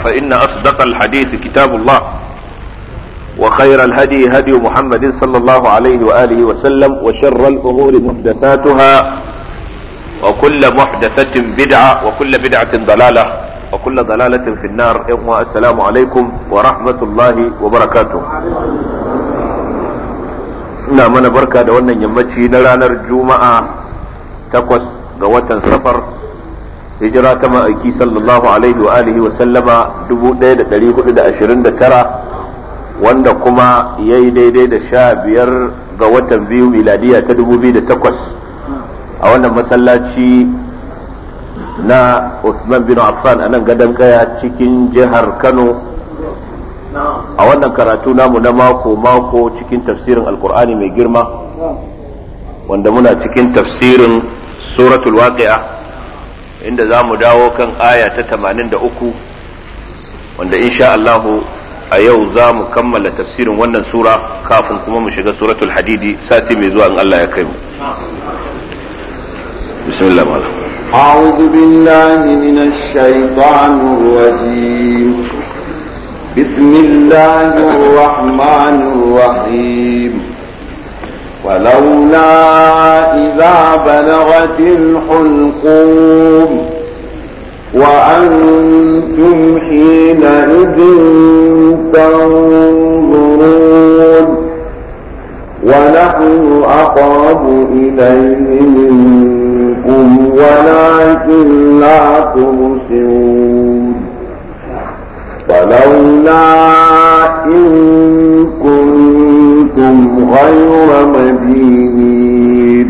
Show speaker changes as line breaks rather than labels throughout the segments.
فإن أصدق الحديث كتاب الله وخير الهدي هدي محمد صلى الله عليه وآله وسلم وشر الأمور محدثاتها وكل محدثة بدعة وكل بدعة ضلالة وكل ضلالة في النار السلام عليكم ورحمة الله وبركاته ina mana barka da wannan yammaci na ranar juma'a takwas ga watan safar hijira ta ma'aiki sallallahu alaihi wa alihi wa sallama 1429 wanda kuma ya yi daidai da sha biyar ga watan biyu miladiya ta 2008 a wannan masallaci na Usman bin Affan a nan gadon kaya cikin jihar Kano a wannan karatu namu na mako-mako cikin tafsirin alkur'ani mai girma wanda muna cikin tafsirin suratul waqi'a inda za mu dawo kan aya ta 83 wanda insha Allahu a yau za mu kammala tafsirin wannan sura kafin kuma mu shiga suratul hadidi sati mai zuwa in Allah ya kai mu bismillah malam
أعوذ بالله من الشيطان الرجيم بسم الله الرحمن الرحيم ولولا إذا بلغت الحلقوم وأنتم حينئذ تنظرون ونحن أقرب إليه منكم ولكن لا تبصرون فلولا إن كنتم غير مدينين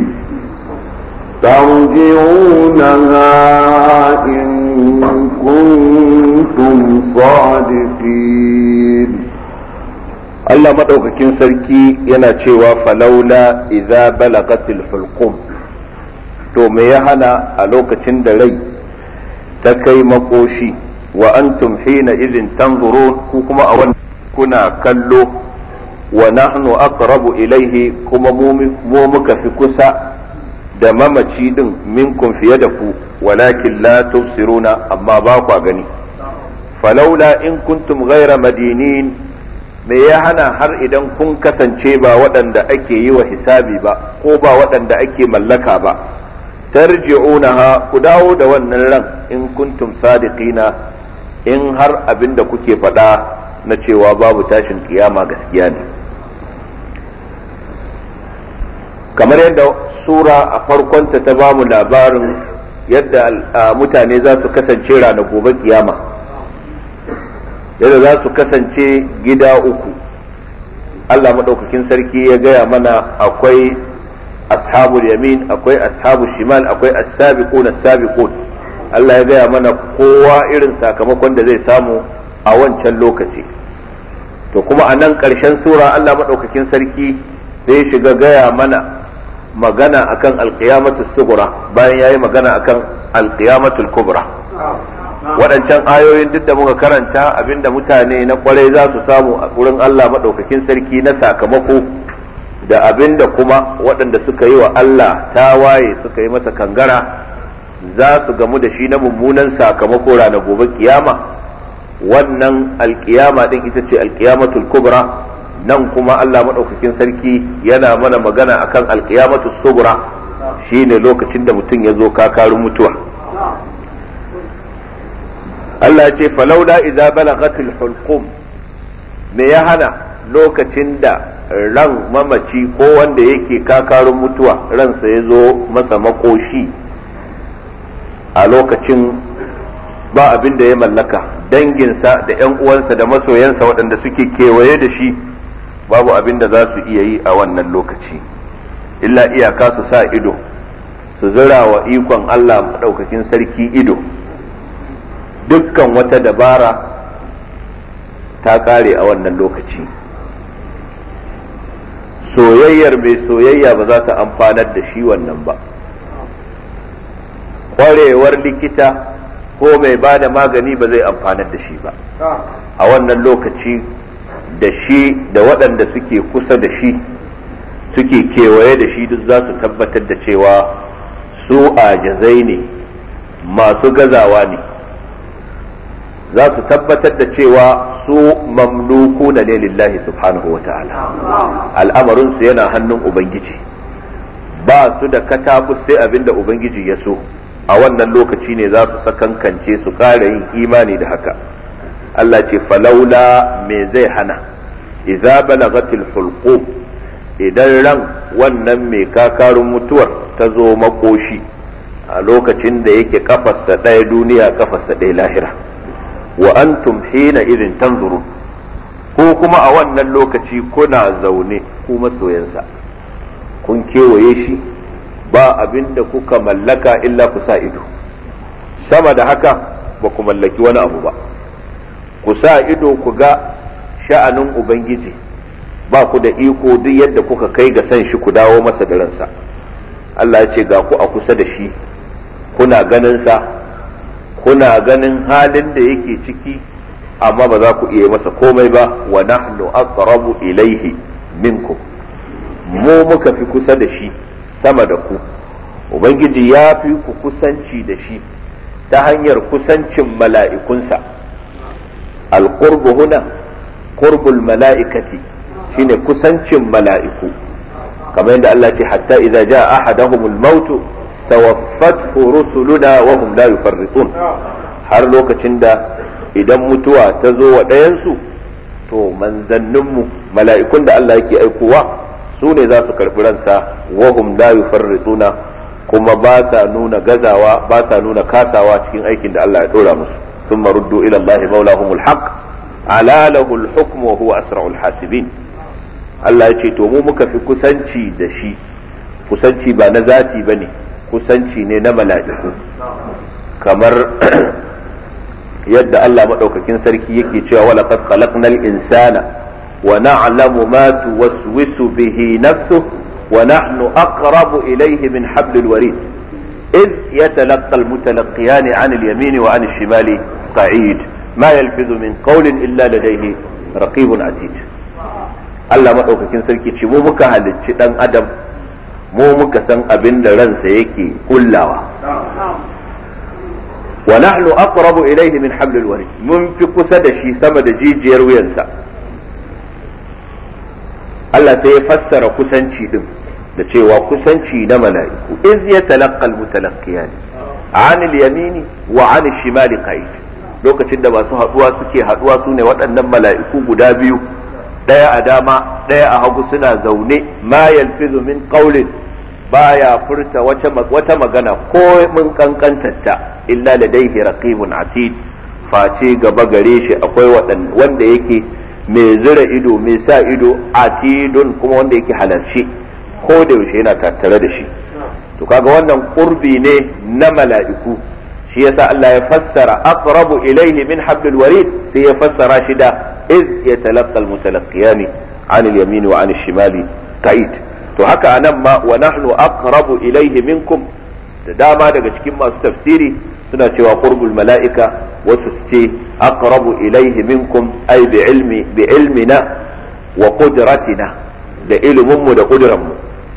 ترجعونها إن كنتم صادقين
Allah maɗaukakin sarki yana cewa falaula idza balagatil hulqum to me ya hana a lokacin da rai ta kai makoshi wa antum hina idin tanzurun ku kuma a wannan kuna kallo wa nahnu aqrabu ilaihi kuma mu muka fi kusa da mamaci din minkum fiye da ku walakin la tubsiruna amma ba kwa gani falaula in kuntum ghaira madinin me ya hana har idan kun kasance ba waɗanda ake yi wa hisabi ba ko ba waɗanda ake mallaka ba tarji'unaha ku dawo da wannan ran in kuntum sadiqina in har abin da kuke faɗa na cewa babu tashin kiyama gaskiya ne kamar yadda sura a farkonta ta bamu labarin yadda mutane za su kasance rana gobe kiyama yadda za su kasance gida uku Allah maɗaukakin sarki ya gaya mana akwai ashabul yamin akwai ashabul shimal akwai as-sabiqun as-sabiqun Allah ya gaya mana kowa irin sakamakon da zai samu a wancan lokaci to kuma a nan ƙarshen sura Allah maɗaukakin sarki zai shiga gaya mana magana akan alƙiyamatu sugura bayan ya yi magana akan alƙiyamatul kubra waɗancan ayoyin duk da muka karanta abinda mutane na kwarai za su samu a wurin Allah maɗaukakin sarki na sakamako da abinda kuma waɗanda suka yi wa Allah tawaye suka yi masa kangara za su gamu da shi na mummunan sakamako ranar gobe kiyama wannan alkiyama din ita ce alkiyamatul kubra nan kuma Allah maɗaukakin sarki yana mana magana akan alkiyamatul subra shine lokacin da mutum ya zo kakarun mutuwa Allah ya ce falaula idza balagatil hulqum me ya hana lokacin da ran mamaci ko wanda yake kakarun mutuwa ransa ya zo masa makoshi a lokacin ba abin da ya mallaka danginsa da 'yan uwansa da masoyansa waɗanda suke kewaye da shi babu abin da za su iya yi a wannan lokaci illa iyaka su sa ido su zira wa ikon Allah maɗaukakin sarki ido dukkan wata dabara ta ƙare a wannan lokaci soyayyar mai soyayya ba za ta amfanar da shi wannan ba ƙwarewar likita ko mai ba da magani ba zai amfanar da shi ba a wannan lokaci da shi da waɗanda suke kusa da shi suke kewaye da shi duk za su tabbatar da cewa su ajazai ne masu gazawa ne za su tabbatar da cewa su mamluku na ne lillahi subhanahu wa ta'ala al'amarinsu yana hannun ubangiji ba su da katabus sai abin da ubangiji ya so a wannan lokaci ne za su sakankance su ƙara yin imani da haka Allah ce falaula me zai hana idza balagatil hulqum idan ran wannan mai kakarun mutuwar ta zo makoshi a lokacin da yake kafarsa ɗaya duniya kafarsa ɗaya lahira wa antum hina irin tanzurun ko kuma a wannan lokaci kuna zaune ku masoyansa kun kewaye shi ba abin da kuka mallaka illa ku sa ido sama da haka ba ku mallaki wani abu ba ku sa ido ku ga sha'anin ubangiji ba ku da iko duk yadda kuka kai ga san shi ku dawo masa da ransa Allah ya ce ga ku a kusa da shi kuna ganin sa kuna ganin halin da yake ciki amma ba za ku iya masa komai ba wa nahnu aqrabu ilaihi minkum mu muka fi kusa da shi sama da ku ubangiji ya fi ku kusanci da shi ta hanyar kusancin mala'ikunsa alqurbu huna qurbul mala'ikati shine kusancin mala'iku kamar yadda Allah ce hatta idza jaa ahaduhumul mautu tawaffathu rusuluna wa hum la yufarritun har lokacin da idan mutuwa ta zo wa ɗayansu to manzanninmu mala'ikun da Allah yake aikowa su ne za su karɓi ransa wa hum la yufarrituna kuma ba sa nuna gazawa ba sa nuna kasawa cikin aikin da Allah ya dora musu ثم ردوا إلى الله مولاهم الحق على له الحكم وهو أسرع الحاسبين Allah ya ce to mu muka fi kusanci da shi kusanci ba na zati ba ne kusanci ne na mala'iku kamar yadda Allah maɗaukakin sarki yake cewa wala qad khalaqnal insana wa na'lamu ma tuwaswisu bihi nafsuhu wa nahnu aqrabu ilayhi min hablil warid إذ يتلقى المتلقيان عن اليمين وعن الشمال قعيد ما يلفظ من قول إلا لديه رقيب عتيد Allah maɗaukakin sarki ce mu muka halicci ɗan adam mu muka san abin da ransa yake kullawa wa nahnu aqrabu ilayhi min hablil warid mun fi kusa da shi sama da jijiyar wuyansa Allah sai ya fassara kusanci din da cewa kusanci na mala'iku iz yatalaqqal mutalaqqiyan an al-yamini wa an al-shimali qa'id lokacin da masu haduwa suke haduwa sune waɗannan mala'iku guda biyu ɗaya a dama ɗaya a hagu suna zaune ma yalfizu min qawlin baya furta wata magana ko mun kankantarta illa ladaihi raqibun atid face gaba gare shi akwai wanda yake mai zira ido mai sa ido atidun kuma wanda yake halarci ko da yaushe yana tattare da shi to kaga wannan qurbi ne na mala'iku shi yasa Allah ya fassara aqrabu ilayhi min hablil warid sai ya fassara shi da iz yatalaqqa almutalaqqiyani an al-yamin wa an al-shimali ka'id to haka anan ma wa nahnu aqrabu ilayhi minkum da dama daga cikin masu tafsiri suna cewa qurbul mala'ika wasu su ce aqrabu ilayhi minkum ay bi ilmi bi ilmina wa qudratina da iliminmu da ƙuduranmu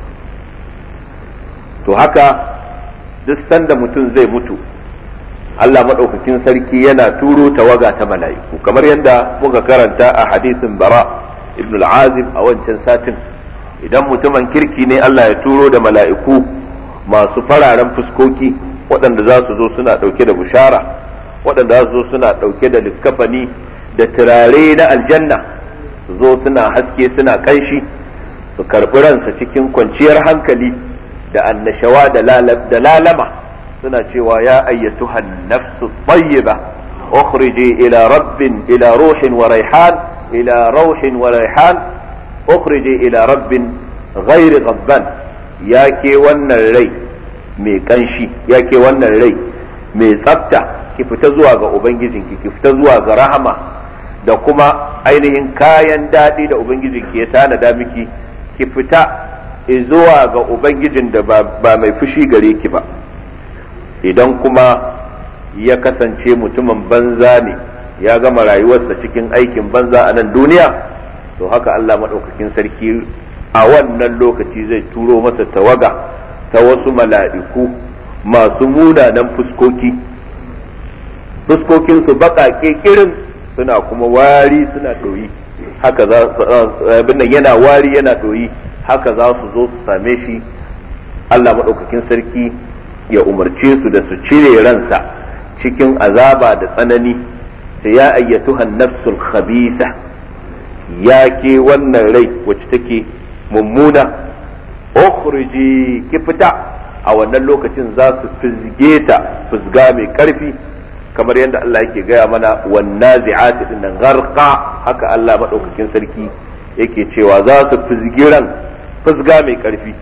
to haka duk sanda mutum zai mutu Allah maɗaukakin sarki yana turo tawaga ta mala'iku kamar yadda muka karanta a hadisin bara ibn al-azim a wancan satin idan mutumin kirki ne Allah ya turo da mala'iku masu fararen fuskoki waɗanda za su zo suna ɗauke da bushara waɗanda za su zo suna ɗauke da likkafani da turare na aljanna su zo suna haske suna ƙanshi su karɓi ransa cikin kwanciyar hankali da annashawa da lalama suna cewa ya ayyatuhan nafsu tayyiba ukhriji ila rabbin ila ruhin wa raihan ila rauhin wa raihan ukhriji ila rabbin ghairi ghabban ya ke wannan rai mai kanshi ya ke wannan rai mai tsafta ki fita zuwa ga ubangijinki ki fita zuwa ga rahama da kuma ainihin kayan daɗi da ubangijinki ya tanada miki ki fita zuwa ga ubangijin da ba mai fushi gare ki ba idan kuma ya kasance mutumin banza ne ya gama rayuwarsa cikin aikin banza a nan duniya to haka Allah maɗaukakin sarki a wannan lokaci zai turo masa tawaga ta wasu mala'iku masu munanan fuskoki fuskokinsu baƙaƙe kirin suna kuma wari suna ɗoyi haka za abin nan yana wari yana ɗoyi haka za su zo su same shi Allah maɗaukakin sarki ya umarce su da su cire ransa cikin azaba da tsanani sai ya ayyatuhan nafsul khabisa ya ke wannan rai wacce take mummuna ukhriji ki fita a wannan lokacin za su fizge ta fizga mai karfi kamar yadda Allah yake gaya mana wannan zi'ati din nan gharqa haka Allah madaukakin sarki yake cewa za su fizgi ran fizga mai karfi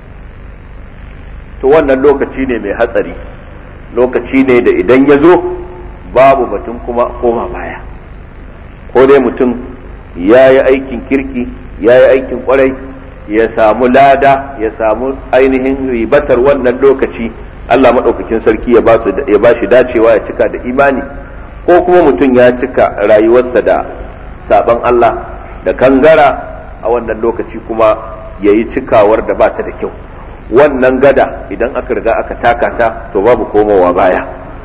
to wannan lokaci ne mai hatsari lokaci ne da idan ya zo babu batun kuma koma baya ko dai mutum ya yi aikin kirki ya yi aikin kwarai ya samu lada ya samu ainihin ribatar wannan lokaci Allah maɗaukakin sarki ya ba shi dacewa ya cika da imani ko kuma mutum ya cika rayuwarsa da saban Allah da kangara a wannan lokaci kuma ya yi cikawar da ba ta da kyau wannan gada idan aka riga aka taka ta to babu komowa baya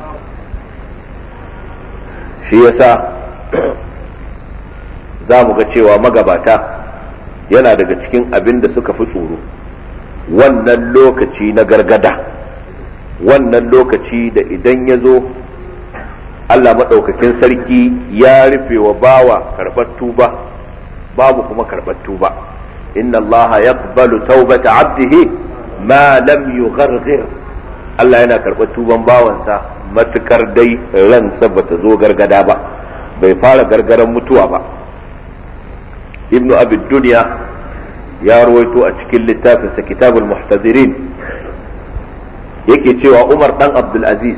shi yasa za mu ga cewa magabata yana daga cikin abin da suka fi tsoro wannan lokaci na gargada wannan lokaci da idan ya zo Allah maɗaukakin sarki ya rufe wa bawa karɓar tuba babu kuma karɓar tuba inna Allah yaqbalu taubata abdihi ma lam yugharghir Allah yana karɓar tuban bawansa matukar dai ransa bata zo gargada ba bai fara gargaran mutuwa ba ibnu abi duniya ya ruwaito a cikin littafinsa kitabul muhtadirin yake cewa umar dan abdulaziz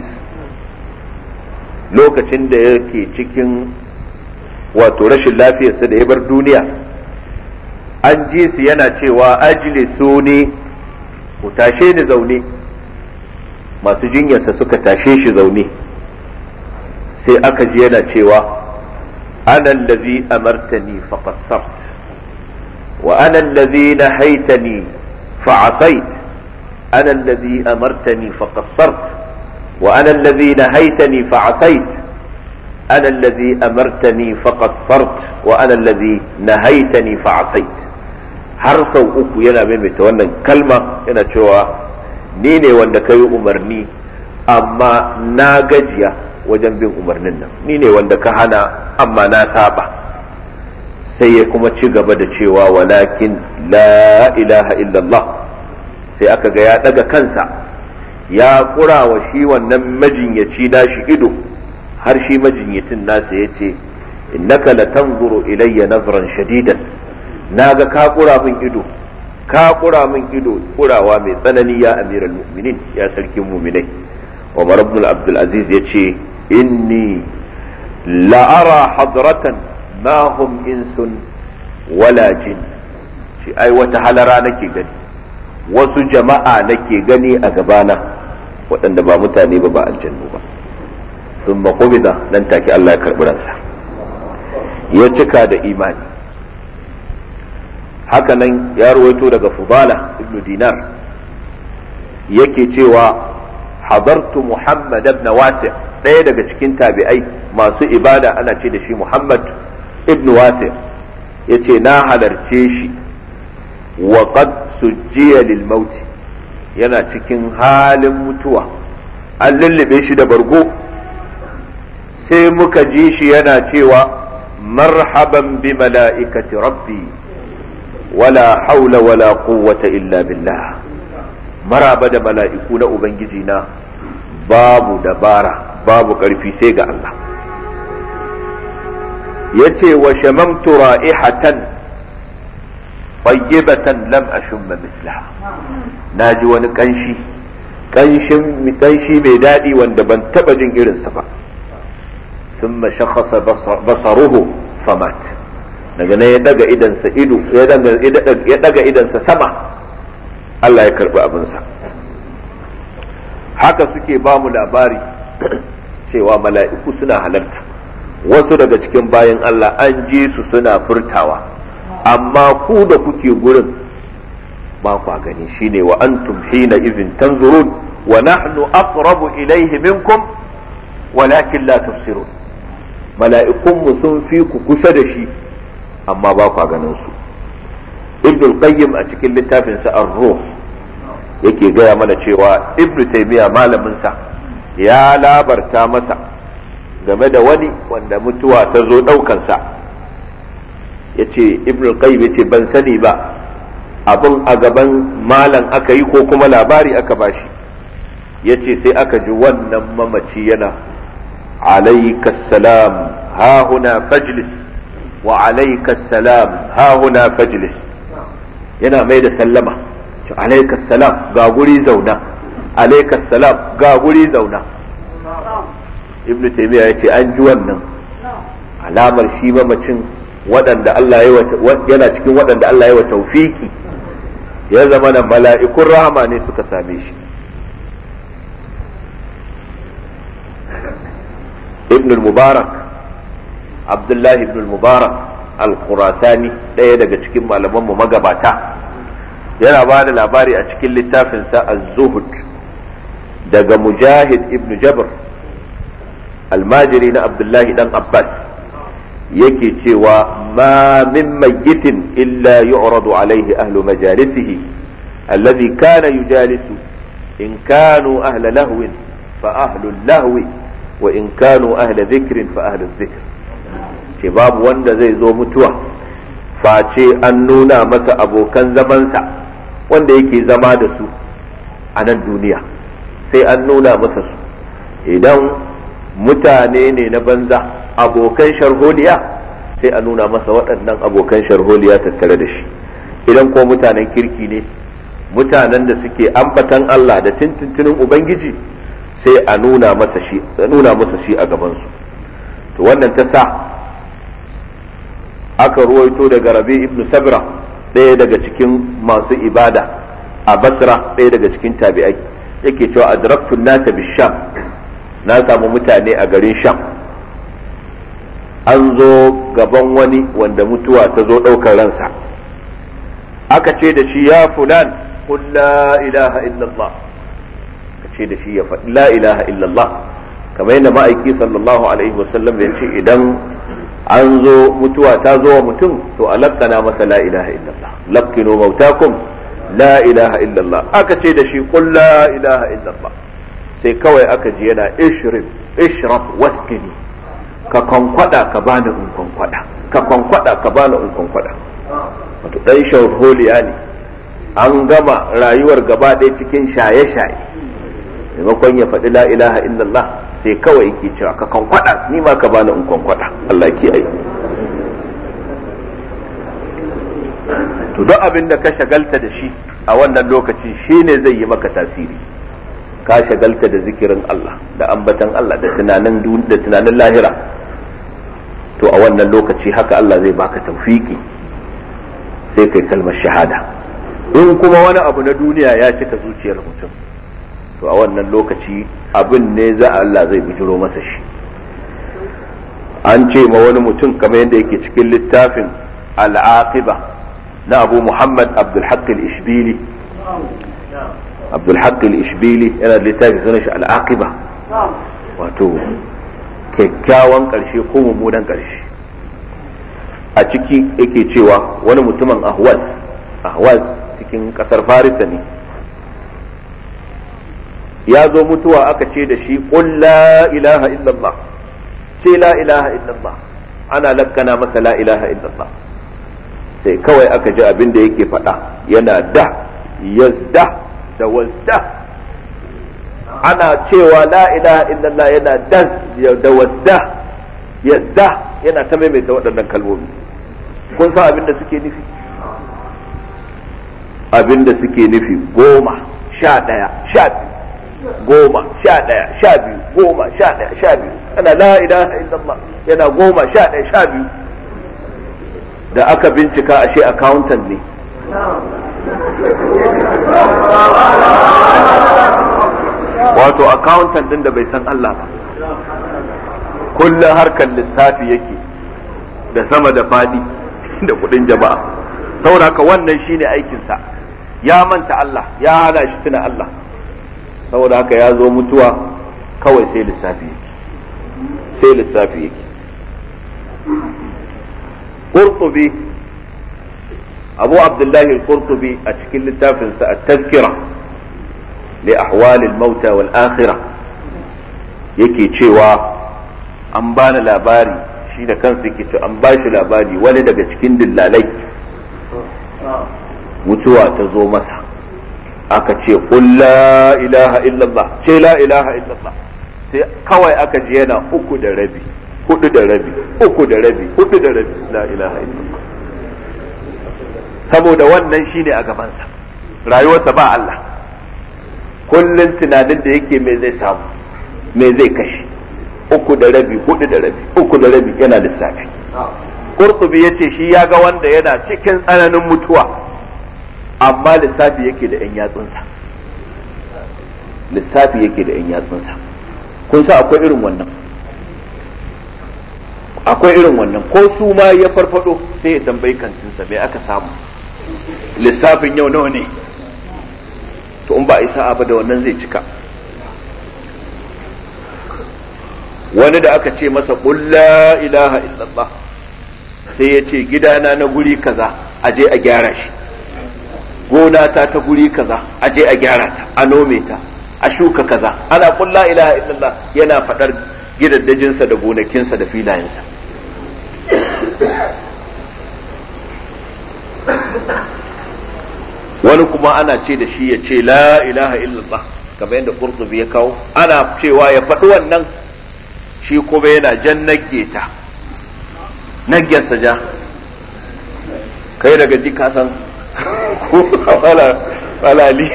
lokacin da yake cikin wato rashin lafiyarsa da ya bar duniya an ji su yana cewa ajlisu ne ku tashe ni zaune masu jinyarsa suka tashe shi zaune sai aka ji yana cewa ana allazi amartani faqassart wa ana allazi nahaitani fa'asait ana allazi amartani faqassart wa ana allazi nahaitani fa'asait ana allazi amartani faqassart wa ana allazi nahaitani fa'asait har sau uku yana maimaita wannan kalma yana cewa ni ne wanda ka yi umarni amma na gajiya wajen bin umarnin nan ni ne wanda ka hana amma na saba sai ya kuma ci gaba da cewa walakin la ilaha illallah sai aka ga ya daga kansa ya kura wa shi wannan majinyaci nashi ido har shi majinyacin nasa ya ce innaka latanzuru ilayya nazran shadidan naga ka kura min ido ka kura min ido kurawa mai tsanani ya amiral mu'minin ya sarkin mu'minai Umar ibn Abdul Aziz ya ce inni la'ara hadratan ma hum insun wala jin shi ai wata halara nake gani wasu jama'a nake gani a gabana waɗanda ba mutane ba ba aljannu ba sun makobida nan take Allah ya karɓi ransa ya cika da imani hakanan ya ruwaito daga fudala ibn dinar yake cewa hadartu muhammad ibn wasi ɗaya daga cikin tabi'ai masu ibada ana ce da shi muhammad ibn wasi ya ce na halarce shi wa qad sujjiya lil mauti yana cikin halin mutuwa an lullube shi da bargo sai muka ji shi yana cewa marhaban bi mala'ikati rabbi wala haula wala quwwata illa billah maraba da mala'iku na ubangiji na babu dabara babu ƙarfi sai ga Allah yace wa shamamtu ra'ihatan tayyibatan lam ashumma mislaha naji wani kanshi kanshin kanshi mai daɗi wanda ban taɓa jin irinsa ba ثم شخص بصره فمات daga nan ya daga idansa ido ya daga idansa sama Allah ya karbi abinsa haka suke ba mu labari cewa mala'iku suna halarta wasu daga cikin bayan Allah an ji su suna furtawa amma ku da kuke gurin ba kwa gani shine wa antum hina izin tanzurun wa nahnu aqrabu ilayhi minkum walakin la tubsirun mala'ikunmu sun fi ku kusa da shi amma ba ku ganin su ibn qayyim a cikin littafin sa ar-ruh yake gaya mana cewa ibn taymiya malamin sa ya labarta masa game da wani wanda mutuwa ta zo daukan sa yace ibn qayyim yace ban sani ba abin a gaban malam aka yi ko kuma labari aka bashi yace sai aka ji wannan mamaci yana عليك السلام ها هنا فاجلس وعليك السلام ها هنا فاجلس yana mai da sallama alaika salam ga guri zauna alaika salam ga guri zauna ibn taymiya ya ce an ji wannan alamar shi mamacin waɗanda Allah yana cikin waɗanda Allah ya wa taufiki ya zama na mala'ikun rahama ne suka same shi ابن المبارك عبد الله ابن المبارك الخراساني ɗaya daga cikin malamanmu magabata yana ba da labari a cikin littafinsa az-zuhud daga mujahid ibn jabr almajiri na abdullahi dan abbas yake cewa ma min mayyitin illa yu'radu alaihi ahlu majalisihi alladhi kana yujalisu in kanu ahla lahwin fa ahlu lahwi wa in kanu ahla dhikrin fa ahlu dhikr ce babu wanda zai zo mutuwa face an nuna masa abokan zamansa wanda yake zama da su a nan duniya sai an nuna masa su idan mutane ne na banza abokan sharholiya sai a nuna masa waɗannan abokan sharholiya tattare da shi idan ko mutanen kirki ne mutanen da suke ambatan Allah da tintintinin Ubangiji sai a nuna masa shi a nuna masa shi a gabansu to wannan ta sa aka ruwaito daga rabi ibn sabra ɗaya daga cikin masu ibada a basra ɗaya daga cikin tabi'ai yake cewa adraktun nasa bisham na samu mutane a garin sham an zo gaban wani wanda mutuwa ta zo ɗaukar ransa aka ce da shi ya fulan qul la ilaha illallah ka ce da shi ya faɗi la ilaha illallah kamar yadda ma'aiki sallallahu alaihi wasallam ya ce idan an zo mutuwa ta zo wa mutum to a lakkana masa la ilaha illallah lakkinu mautakum la ilaha illallah aka ce da shi qul la ilaha illallah sai kawai aka ji yana ishrib ishrab waskini ka kwankwada ka bani in kwankwada ka kwankwada ka bani in kwankwada wato dan shaurholiya ne an gama rayuwar gaba ɗaya cikin shaye-shaye maimakon ya faɗi la ilaha illallah sai kawai yake cewa ka kwankwada ni ma ka bani in kwankwada Allah kiyaye to duk abin da ka shagalta da shi a wannan lokaci shine zai yi maka tasiri ka shagalta da zikirin Allah da ambatan Allah da tunanin da tunanin lahira to a wannan lokaci haka Allah zai baka tawfiki sai kai kalmar shahada in kuma wani abu na duniya ya cika zuciyar mutum to a wannan lokaci abin ne za Allah zai bijiro masa shi an ce ma wani mutum kamar yadda yake cikin littafin al'aqiba na abu muhammad abdulhaq al-ishbili abdulhaq al-ishbili yana da littafin sunan shi al'aqiba wato kyakkyawan karshe ko mummunan karshe a ciki yake cewa wani mutumin ahwaz ahwaz cikin kasar farisa ne ya zo mutuwa aka ce da shi qul la ilaha illallah ce la ilaha illallah ana lakkana masa la ilaha illallah sai kawai aka ji abin da yake faɗa yana da yazda da wazda ana cewa la ilaha illallah yana da da wazda yazda yana ta maimaita waɗannan kalmomi kun san abin da suke nufi abin da suke nufi goma sha ɗaya sha biyu goma sha ɗaya sha biyu goma sha ɗaya sha biyu ana la ilaha illallah yana goma sha ɗaya sha biyu da aka bincika ashe accountant ne wato accountant din da bai san Allah ba kullum harkar lissafi yake da sama da fadi da kudin jama'a saboda haka wannan shine aikinsa ya manta Allah ya hana shi tuna Allah saboda haka ya zo mutuwa kawai sai lissafi sai lissafi yake qurtubi abu abdullahi al-qurtubi a cikin littafinsa at-tazkira li ahwal al-mauta wal akhirah yake cewa an bani labari shi da kansa yake to an ba shi labari wani daga cikin dillalai mutuwa ta zo masa aka ce qul la ilaha illallah ce la ilaha illallah sai kawai aka ji yana uku da rabi hudu da rabi uku da rabi hudu da rabi la ilaha illallah saboda wannan shine a gabansa rayuwarsa ba Allah kullum tunanin da yake me zai samu me zai kashe uku da rabi hudu da rabi uku da rabi yana lissafi Qurtubi ya ce shi ya ga wanda yana cikin tsananin mutuwa amma lissafi yake da 'yan yatsunsa lissafi yake da 'yan yatsunsa kun sa akwai irin wannan akwai irin wannan ko su ma ya farfado sai ya tambayi kantinsa me aka samu lissafin yau nawa ne to in ba a isa ba da wannan zai cika wani da aka ce masa qul la ilaha illallah sai ya ce gidana na guri kaza a je a gyara shi gona ta ta guri kaza a je a gyara ta a nome ta a shuka kaza ana qul la ilaha illallah yana fadar gidaddajinsa da gonakinsa da filayensa wani kuma ana ce da shi ya ce la ilaha illallah kamar yadda qurtubi ya kawo ana cewa ya faɗi wannan shi kuma yana jan nagge ta naggensa ja kai daga ji kasan ko falali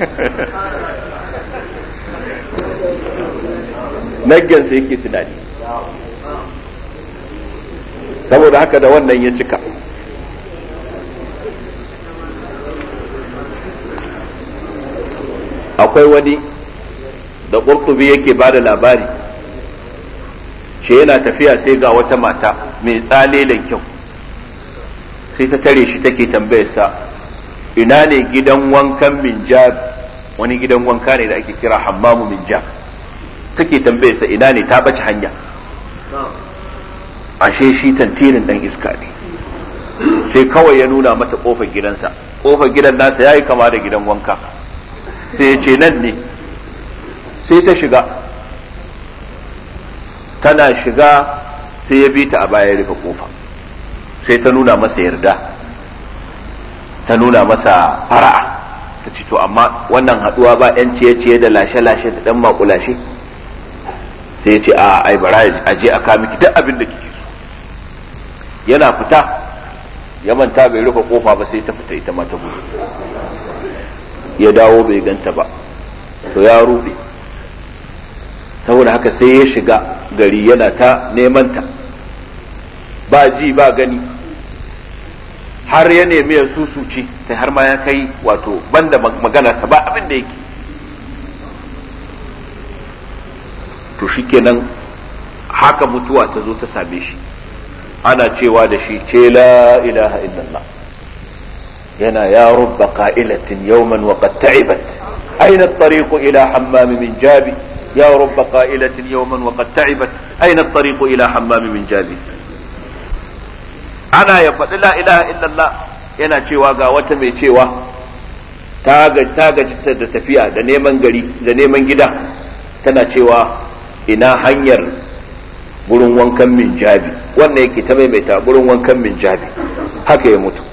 naggensa yake tunani saboda haka da wannan ya cika akwai wani da ƙurtubi yake ba da labari ce yana tafiya sai ga wata mata mai tsalelen kyau sai ta tare shi take tambayarsa ina ne gidan wankan minjab wani gidan wanka ne da ake kira hammamu minjab take tambayarsa ina ne ta bace hanya ashe shi tantirin dan iska ne sai kawai ya nuna mata kofar gidansa kofar gidan nasa yayi kama da gidan wanka sai ya ce nan ne sai ta shiga tana shiga sai ya bi ta a baya rufe kofa sai ta nuna masa yarda ta nuna masa fara'a ta ce to amma wannan haduwa ba yan ciye-ciye da lashe-lashe da dan makulashe sai ya ce a ai bara a je a kawo miki duk abin da kike so yana fita ya manta bai rufe kofa ba sai ta fita ita ma ta gudu ya dawo bai ganta ba to ya rube saboda haka sai ya shiga gari yana ta neman ta ba ji ba gani har ya nemi ya susuce sai har ma ya kai wato banda magana ta ba abin da yake to shikenan haka mutuwa ta zo ta same shi ana cewa da shi ce la ilaha illallah yana ya rubba qa'ilatin yawman wa qad ta'ibat aina at-tariq ila hammam min jabi ya rubba qa'ilatin yawman wa qad ta'ibat aina at-tariq ila hammam min jabi ana ya faɗi la ilaha illallah yana cewa ga wata mai cewa ta gaji da tafiya da neman gari da neman gida tana cewa ina hanyar gurin wankan min jabi wannan yake ta maimaita gurin wankan min jabi haka ya mutu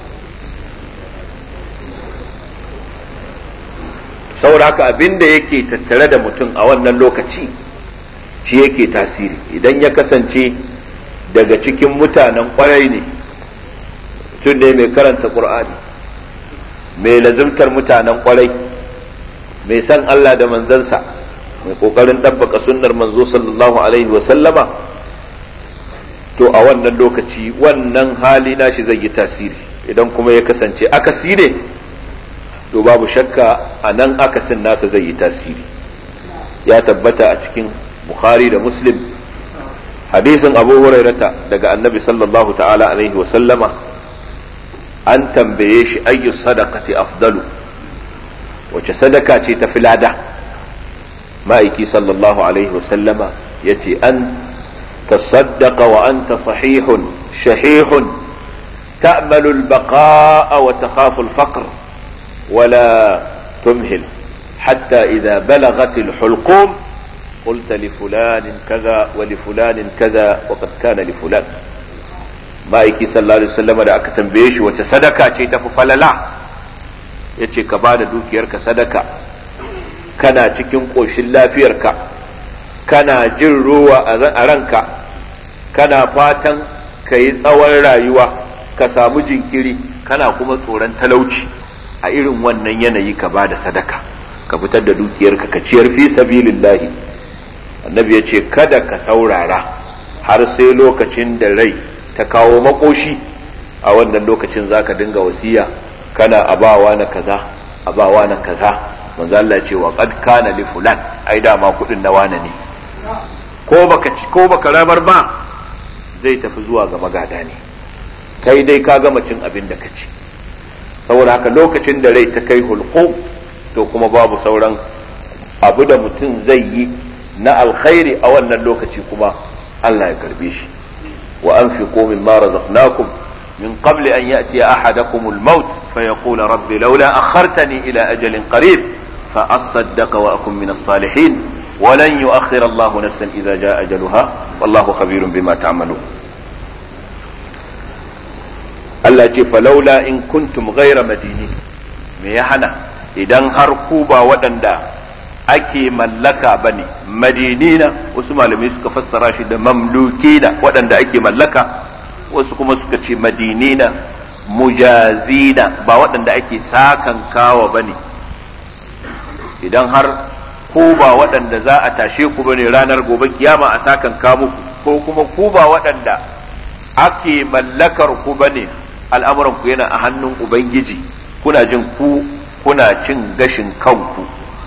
saboda haka abin da yake tattare da mutum a wannan lokaci shi yake tasiri idan ya kasance daga cikin mutanen kwarai ne mutum ne mai karanta ƙur'ani mai lazimtar mutanen kwarai mai san Allah da manzansa mai ƙoƙarin ɗabbaka sunnar manzo sallallahu alaihi sallama to a wannan lokaci wannan hali nashi zai yi tasiri idan kuma ya kasance akasi ne to babu shakka a nan akasin nasa zai yi tasiri ya tabbata a cikin bukhari da muslim hadisin abu hurairata daga annabi sallallahu ta'ala alaihi wa sallama an tambaye shi ayyu sadaqati afdalu wace sadaka ce ta filada ma'aiki sallallahu alaihi wa sallama ya ce an تصدق وأنت صحيح شحيح تأمل البقاء وتخاف الفقر ولا تمهل حتى إذا بلغت الحلقوم قلت لفلان كذا ولفلان كذا وقد كان لفلان ma'aiki sallallahu alaihi wasallam da aka tambaye shi wace sadaka ce tafi falala yace ka bada dukiyarka sadaka kana cikin koshin lafiyarka kana jin ruwa a ranka kana fatan ka yi tsawon rayuwa ka samu jinkiri kana kuma tsoron talauci a irin wannan yanayi ka bada sadaka ka fitar da dukiyarka ka ciyar fi sabilillahi annabi ya ce kada ka saurara har sai lokacin da rai ta kawo makoshi a wannan lokacin zaka dinga wasiya kana abawa na kaza abawa na kaza manzo Allah ce wa qad kana li fulan ai dama kudin na wane ne ko baka ci ko baka rabar ba zai tafi zuwa ga magada ne kai dai ka gama cin abin da ka ci saboda haka lokacin da rai ta kai hulqu to kuma babu sauran abu da mutum zai yi na alkhairi a wannan lokaci kuma Allah ya karbe shi وأنفقوا مما رزقناكم من قبل أن يأتي أحدكم الموت فيقول رب لولا أخرتني إلى أجل قريب فأصدق وأكن من الصالحين ولن يؤخر الله نفسا إذا جاء أجلها والله خبير بما تعملون التي فلولا إن كنتم غير مدينين ميحنا إذا هركوبا ودندا ake mallaka ba ne madinina wasu malamai suka fassara shi da mamlukina waɗanda ake mallaka wasu kuma suka ce madinina mujazina ba waɗanda ake sakan kawa ba ne idan har ku ba waɗanda za a tashe ku ba ne ranar gobe kiyama a sakan ka muku ko kuma ku ba waɗanda ake mallakar ku ba ne al'amuran ku yana a hannun ubangiji kuna jin ku kuna cin gashin kanku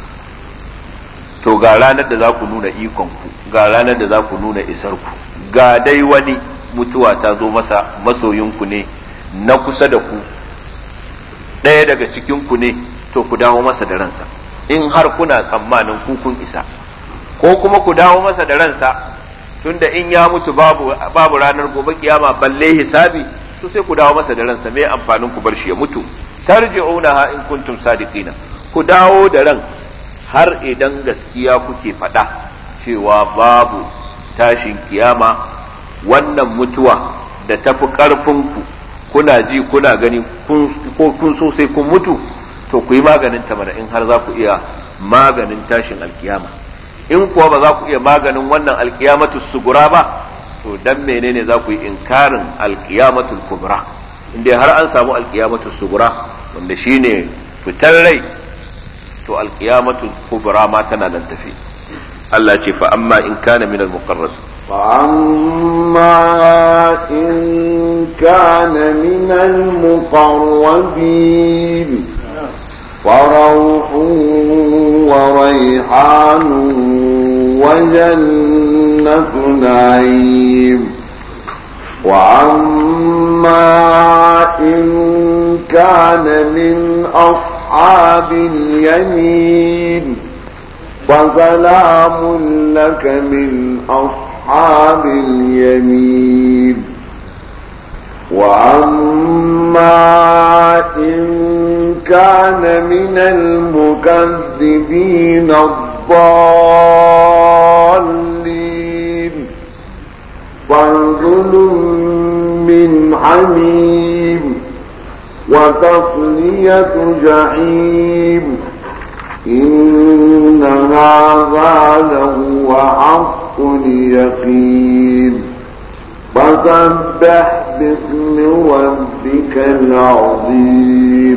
to ga ranar da za ku nuna ikonku ga ranar da za ku nuna isarku ga dai wani mutuwa ta zo masa masoyinku ne na kusa da ku ɗaya daga cikinku ne to ku dawo masa da ransa in har kuna tsammanin ku kun isa ko kuma ku dawo masa da ransa tunda in ya mutu babu, babu ranar gobe kiyama balle hisabi to sai ku dawo masa da ransa me amfanin ku bar shi ya mutu tarji'unaha in kuntum sadiqina ku dawo da ran har idan gaskiya kuke faɗa cewa babu tashin kiyama wannan mutuwa da tafi ƙarfinku kuna ji kuna gani ko kun so sai kun mutu to ku yi maganin ta mana in har za ku iya maganin tashin alkiyama in kuwa ba za ku iya maganin wannan alkiyamatu sugura ba to dan menene za ku yi inkarin alkiyamatul kubra inda har an samu alkiyamatul sugura wanda shine fitar rai to alkiyamatu kubra ma tana nan tafi Allah ce fa amma in kana min al-muqarrab
فأما إن كان من المقربين فروح وريحان وجنة نعيم وأما إن كان من أصحاب أصحاب اليمين فسلام لك من أصحاب اليمين وأما إن كان من المكذبين الضالين فانزل من حميم وتصلية جحيم إن هذا لهو حق اليقين فسبح باسم ربك العظيم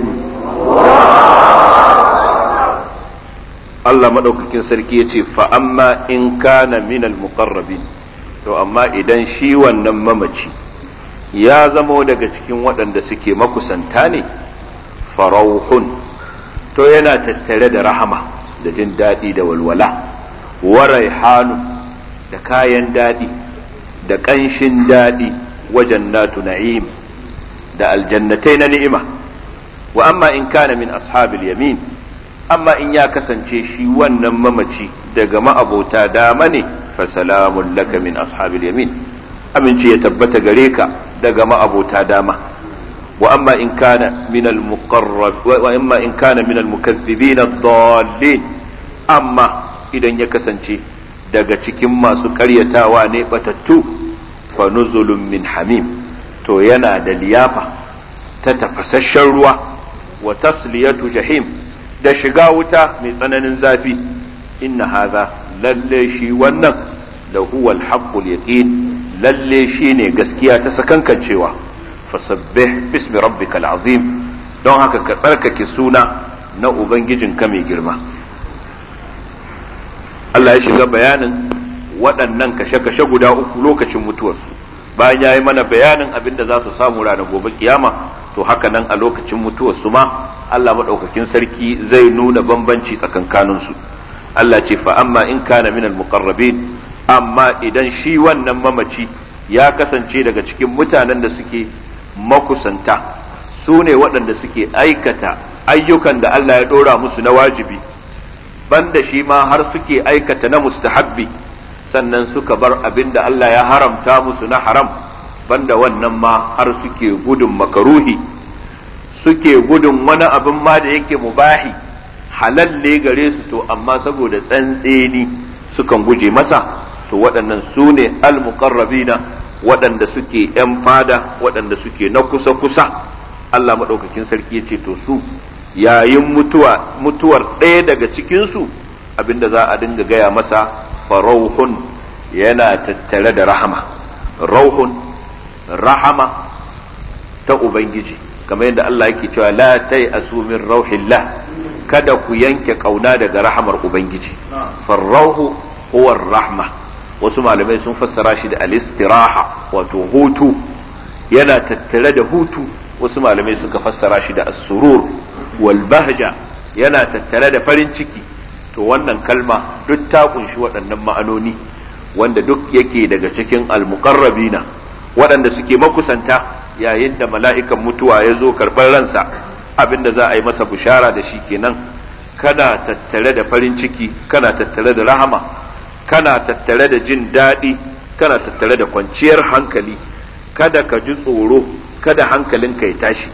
Allah maɗaukakin sarki ya ce fa'amma in kana minal muqarrabin to amma idan shi wannan mamaci ya zamo daga cikin waɗanda suke makusanta ne farauhun to yana tattare da rahama da jin daɗi da walwala wa raihanu da kayan daɗi da ƙanshin daɗi wajen natu na'im da aljannatai na ni'ima wa amma in kana min ashabil yamin amma in ya kasance shi wannan mamaci daga ma'abota dama ne fa salamun laka min ashabil yamin aminci ya tabbata gare ka daga ma'abota dama wa amma in kana min al muqarrab wa amma in kana min al mukaththibin ad-dallin amma idan ya kasance daga cikin masu karyatawa ne batattu fa nuzulun min hamim to yana da liyafa ta tafasasshen ruwa wa tasliyatu jahim da shiga wuta mai tsananin zafi inna hadha lalle shi wannan da huwa al-haqqul yaqin lalle shi ne gaskiya ta sakankancewa fasabbih bismi rabbikal azim don haka ka tsarkake suna na ubangijinka mai girma Allah ya shiga bayanin waɗannan kashe-kashe guda uku lokacin mutuwarsu bayan ya yi mana bayanin abin da za su samu ranar gobe kiyama to haka nan a lokacin mutuwarsu ma Allah maɗaukakin sarki zai nuna bambanci tsakankaninsu Allah ce fa amma in kana minal muqarrabin amma idan shi wannan mamaci ya kasance daga cikin mutanen da suke makusanta su ne waɗanda suke aikata ayyukan da Allah ya ɗora musu na wajibi banda shi ma har suke aikata na mustahabbi sannan suka bar abin da Allah ya haramta musu na haram banda wannan ma har suke gudun makaruhi suke gudun wani abin ma da yake mubahi halal ne gare su to amma saboda tsantseni sukan guje masa to waɗannan su ne almuqarrabina waɗanda suke ‘yan fada waɗanda suke na kusa-kusa Allah maɗaukakin sarki ya ce to su yayin mutuwa mutuwar ɗaya daga cikinsu abinda za a dinga gaya masa farauhun yana tattare da rahama rauhun rahama ta ubangiji kamar yadda Allah yake cewa la tai asumin rauhillah kada ku yanke kauna daga rahamar ubangiji farrauhu huwa rahma wasu malamai sun fassara shi da alistiraha wato hutu yana tattare da hutu wasu malamai suka fassara shi da asurur wal bahja yana tattare da farin ciki to wannan kalma duk ta kunshi waɗannan ma'anoni wanda duk yake daga cikin almuqarrabina waɗanda suke makusanta yayin da mala'ikan mutuwa ya zo karɓar ransa abinda za a yi masa bushara da shi kenan kana tattare da farin ciki kana tattare da rahama kana tattare da jin daɗi kana tattare da kwanciyar hankali kada ka ji tsoro kada hankalinka ya tashi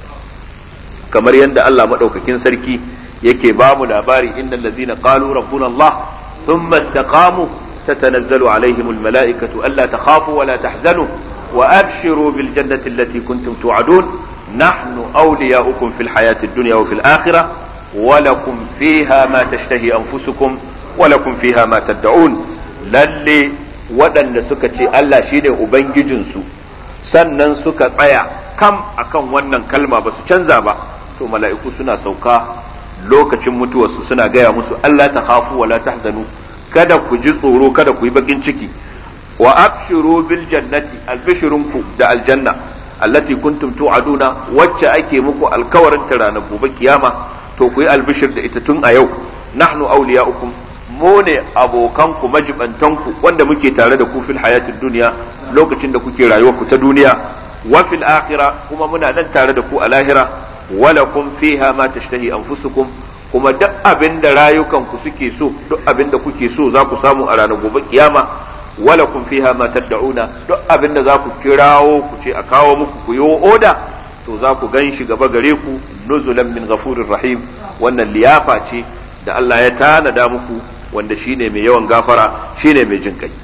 kamar yadda Allah maɗaukakin sarki yake ba mu labari innal ladzina qalu rabbuna Allah thumma istaqamu tatanazzalu alaihim almalaikatu alla takhafu wa la tahzanu wa abshiru bil jannati allati kuntum tu'adun nahnu awliya'ukum fil hayati ad-dunya wa fil akhirah wa lakum fiha ma tashtahi anfusukum wa lakum fiha ma tad'un lalle waɗanda suka ce Allah shine ubangijinsu sannan suka tsaya kam akan wannan kalma ba su canza ba to mala'iku suna sauka lokacin mutuwarsu suna gaya musu Allah ta khafu wa la tahzanu kada ku ji tsoro kada ku yi bakin ciki wa abshiru bil jannati albishirunku da aljanna allati kuntum tu'aduna wacce ake muku alkawarin ta ranar gobe kiyama to ku yi albishir da ita tun a yau nahnu awliya'ukum mu ne abokanku majibantanku wanda muke tare da ku fil hayatid duniya lokacin da kuke rayuwar ku ta duniya wa fil akhirah kuma muna nan tare da ku a lahira walakum fiha ma tashtahi anfusukum kuma duk abin da rayukanku suke so duk abin da kuke so za ku samu a ranar gobe kiyama walakum fiha ma tad'una duk abin da za ku kirawo ku ce a kawo muku ku yi oda to za ku gan shi gaba gare ku nuzulan min ghafurir rahim wannan liyafa ce da Allah ya tanada muku wanda shine mai yawan gafara shine mai jin kai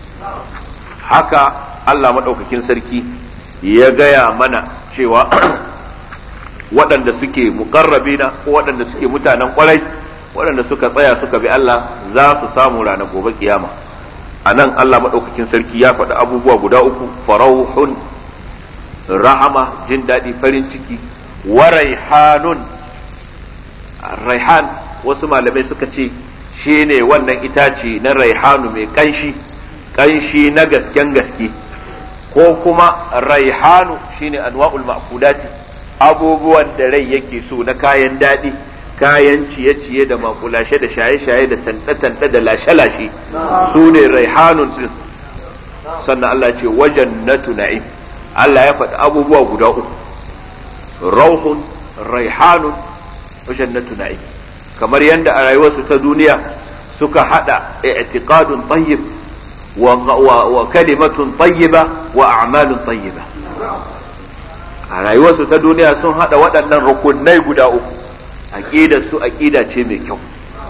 haka Allah madaukakin sarki ya gaya mana cewa waɗanda suke muƙarrabina ko waɗanda suke mutanen ƙwarai waɗanda suka tsaya suka bi Allah za su samu ranar gobe kiyama a nan Allah maɗaukakin sarki ya faɗi abubuwa guda uku farauhun rahama jin daɗi farin ciki wa raihanun raihan wasu malamai suka ce shi ne wannan itace na raihanu mai ƙanshi ƙanshi na gasken gaske ko kuma raihanu shine anwa'ul ma'kulati abubuwan da rai yake so na kayan daɗi kayan ciye-ciye da makulashe da shaye-shaye da tanɗe-tanɗe da lashe-lashe su ne raihanun din sannan Allah ce wajen na na'im Allah ya faɗi abubuwa guda uku rauhun raihanun wajen na na'im kamar yadda a rayuwarsu ta duniya suka haɗa i'tiqadun tayyib wa kalimatun tayyiba wa a'malun tayyiba a rayuwarsu ta duniya sun hada waɗannan rukunai guda uku aqidar su aqida ce mai kyau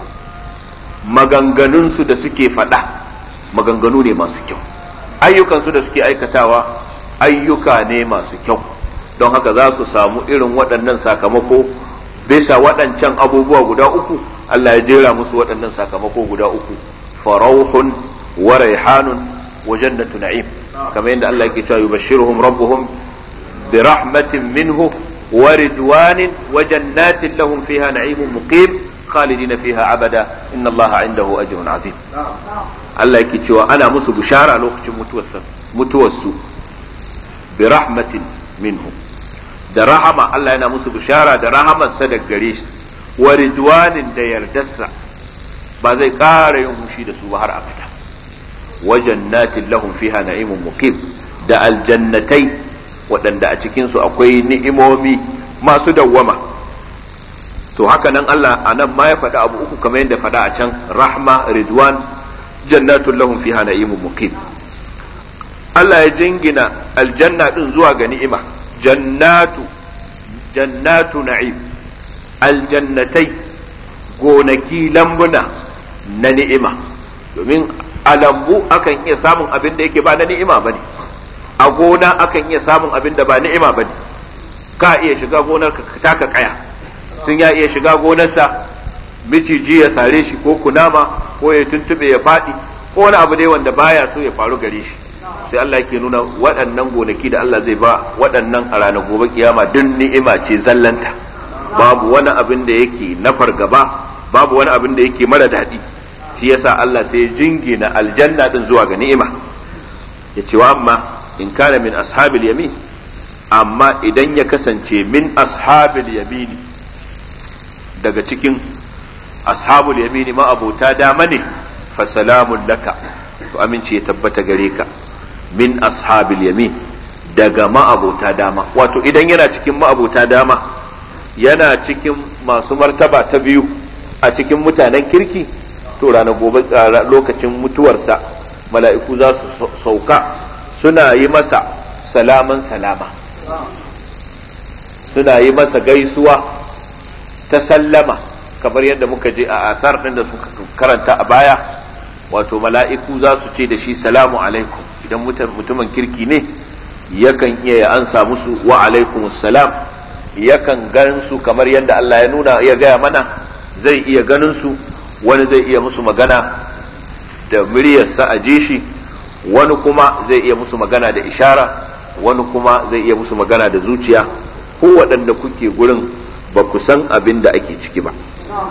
maganganunsu da suke faɗa maganganu ne masu kyau ayyukansu da suke aikatawa ayyuka ne masu kyau don haka za su samu irin waɗannan sakamako bisa waɗancan abubuwa guda uku Allah ya jera musu waɗannan sakamako guda uku farauhun wa raihanun wa jannatu na'im kamar yadda Allah yake cewa yubashshiruhum rabbuhum bi rahmatin minhu wa ridwanin wa jannatin lahum fiha na'imun muqim khalidina fiha abada inna Allah indahu ajrun azim Allah yake cewa ana musu bishara lokacin mutuwarsu bi rahmatin minhu da rahama Allah yana musu bishara da rahamarsa da gare shi wa ridwanin da yardarsa ba zai ƙara yin hushi da su ba har abada wa jannatin lahum fiha na'imun muqim da aljannatai waɗanda a cikin su akwai ni'imomi masu dawwama to haka nan Allah a nan ma ya faɗi abu uku kamar yadda faɗa a can rahma ridwan jannatul lahum fiha na'imun muqim Allah ya jingina aljanna din zuwa ga ni'ima jannatu jannatu na'im aljannatai gonaki lambuna na ni'ima domin a lambu akan iya samun abin da yake ba na ni'ima bane a gona akan iya samun abin da ba ni'ima bane ka iya shiga gonar ka taka kaya sun ya iya shiga gonarsa miciji ya sare shi ko kunama ko ya tuntube ya faɗi ko wani abu dai wanda baya so ya faru gare shi sai Allah yake nuna waɗannan gonaki da Allah zai ba waɗannan a ranar gobe kiyama duk ni'ima ce zallanta babu wani abin da yake na fargaba babu wani abin da yake mara daɗi shi yasa Allah sai jingina aljanna din zuwa ga ni'ima ya ce wa amma in kana min ashabil yamin amma idan ya kasance min ashabil yamini daga cikin ashabul yamini ma abota dama ne fa salamun laka to amince ya tabbata gare ka min ashabil yamin daga ma'abota dama wato idan yana cikin ma'abota dama yana cikin masu martaba ta biyu a cikin mutanen kirki to ranar gobe lokacin mutuwarsa mala'iku za su sauka suna yi masa salaman salama suna yi masa gaisuwa ta sallama kamar yadda muka je a asar ɗin da suka karanta a baya wato mala'iku za su ce da shi salamu alaikum idan mutumin kirki ne yakan iya ya ansa musu wa alaikum salam yakan gan su kamar yadda Allah ya nuna ya gaya mana zai iya ganin su wani zai iya musu magana da muryarsa a ji shi wani kuma zai iya musu magana da ishara wani kuma zai iya musu magana da zuciya ko waɗanda kuke gurin ba ku san abin da ake ciki ba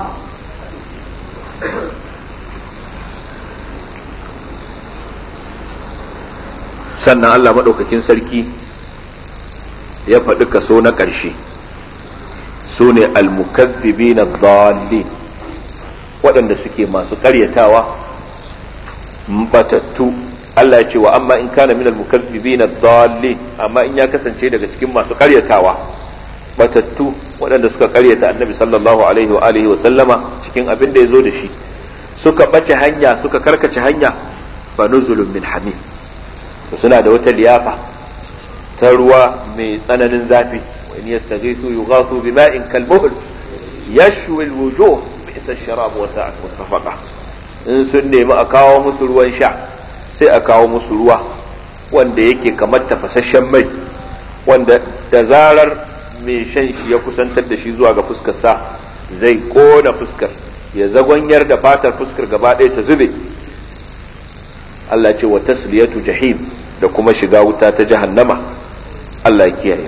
sannan Allah maɗaukakin sarki ya faɗi kaso na ƙarshe su ne almukazzibi na dalilin waɗanda suke masu ƙaryatawa batattu Allah ya ce wa amma in kana min almukazzibi na dalilin amma in ya kasance daga cikin masu ƙaryatawa batattu waɗanda suka ƙaryata annabi sallallahu alaihi wa alihi wa sallama cikin abin da ya zo da shi suka ɓace hanya suka karkace hanya fa nuzulun min hamim suna da wata liyafa ta ruwa mai tsananin zafi wa in yastaghisu yughathu bima'in kalmuhl yashwi alwujuh bi'sa ash-sharab wa sa'at mutafaqa in sun nemi a kawo musu ruwan sha sai a kawo musu ruwa wanda yake kamar tafasasshen mai wanda da zarar mai shan shi ya kusantar da shi zuwa ga fuskar sa zai kona fuskar ya zagonyar da fatar fuskar gaba ɗaya ta zube Allah ce wa tasliyatu jahim da kuma shiga wuta ta jahannama Allah ya kiyaye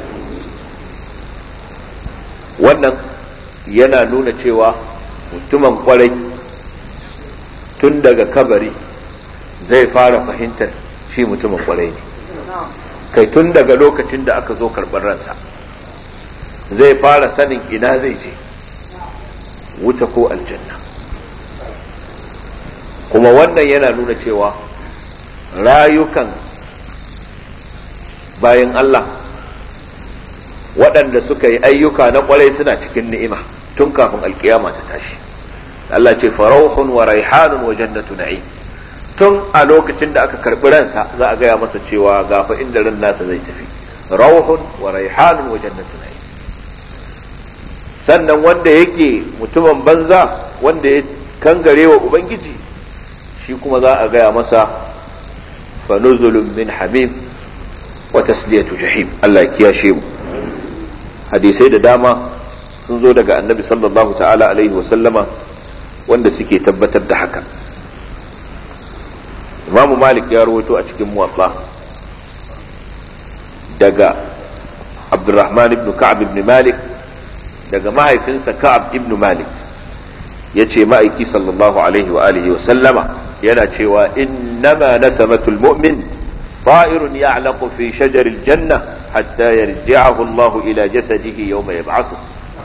wannan yana nuna cewa mutumin kwarai tun daga kabari zai fara fahimtar shi mutumin kwarai ne kai tun daga lokacin da aka zo karɓar ransa zai fara sanin ina zai je wuta ko aljanna kuma wannan yana nuna cewa rayukan bayan Allah waɗanda suka yi ayyuka na ƙwarai suna cikin ni'ima tun kafin alkiyama ta tashi Allah ce farauhun wa raihanun wa jannatu na'im tun a lokacin da aka karɓi ransa za a gaya masa cewa gafa inda ran nasa zai tafi rauhun wa raihanun wa jannatu na'im sannan wanda yake mutumin banza wanda ya kangare wa ubangiji shi kuma za a gaya masa fa nuzulun min hamim wa tasliyatu jahim Allah ya kiyashe mu hadisai da dama sun zo daga annabi sallallahu ta'ala alaihi wa sallama wanda suke tabbatar da haka imamu malik ya rawaito a cikin muwatta daga abdurrahman ibn ka'ab ibn malik daga mahaifinsa ka'ab ibn malik ya ce ma'aiki sallallahu alaihi wa alihi wa sallama yana cewa innama nasamatul mu'min طائر يعلق في شجر الجنة حتى يرجعه الله إلى جسده يوم يبعثه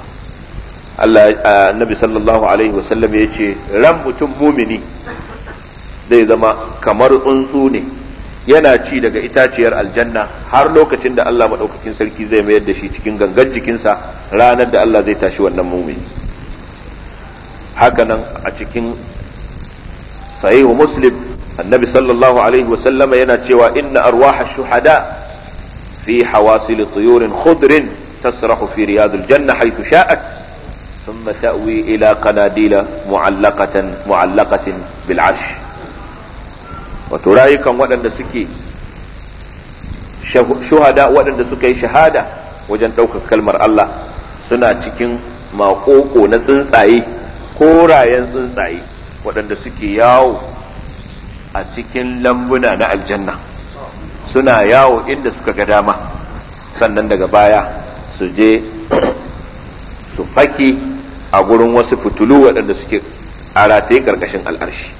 النبي صلى الله عليه وسلم يجي رم مؤمني zai zama kamar tsuntsu ne yana ci daga itaciyar aljanna har lokacin da Allah maɗaukakin sarki zai mayar da shi cikin gangan jikinsa ranar da Allah zai tashi wannan mumini hakanan a cikin sahihu muslim annabi sallallahu alaihi wasallama yana cewa inna arwaha shuhada fi hawasil tuyurin khudrin tasrahu fi riyadil janna haythu sha'at ثم تأوي إلى قناديل معلقة معلقة بالعرش wato rayukan waɗanda suke shuhada waɗanda suka yi shahada wajen ɗaukar kalmar Allah suna cikin maƙoƙo na tsuntsaye korayen tsuntsaye waɗanda suke yawo a cikin lambuna na aljanna suna yawo inda suka ga dama sannan daga baya su je su fake a gurin wasu fitulu waɗanda suke a rataye ƙarƙashin al'arshi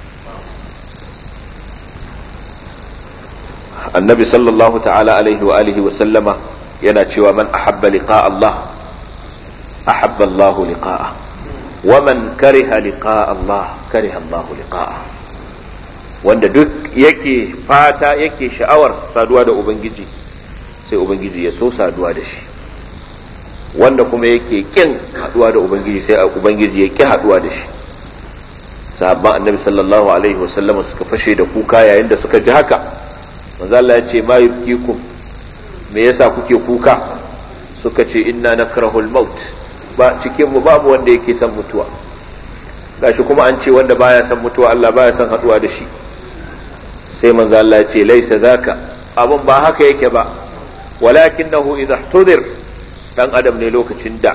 annabi sallallahu ta'ala alaihi wa alihi wa sallama yana cewa man ahabba liqa Allah ahabba Allah liqa'a wa man kariha liqa Allah kariha Allah liqa'a wanda duk yake fata yake sha'awar saduwa da ubangiji sai ubangiji ya so saduwa da shi wanda kuma yake kin haduwa da ubangiji sai ubangiji ya ki haduwa da shi sahabban annabi sallallahu alaihi wa sallama suka fashe da kuka yayin da suka ji haka manzo Allah ya ce ma yubkikum me yasa kuke kuka suka ce inna nakrahul maut ba cikin mu babu wanda yake son mutuwa gashi kuma an ce wanda baya son mutuwa Allah baya son haduwa da shi sai manzo Allah ya ce laisa zaka abun ba haka yake ba walakinahu idha ihtudir dan adam ne lokacin da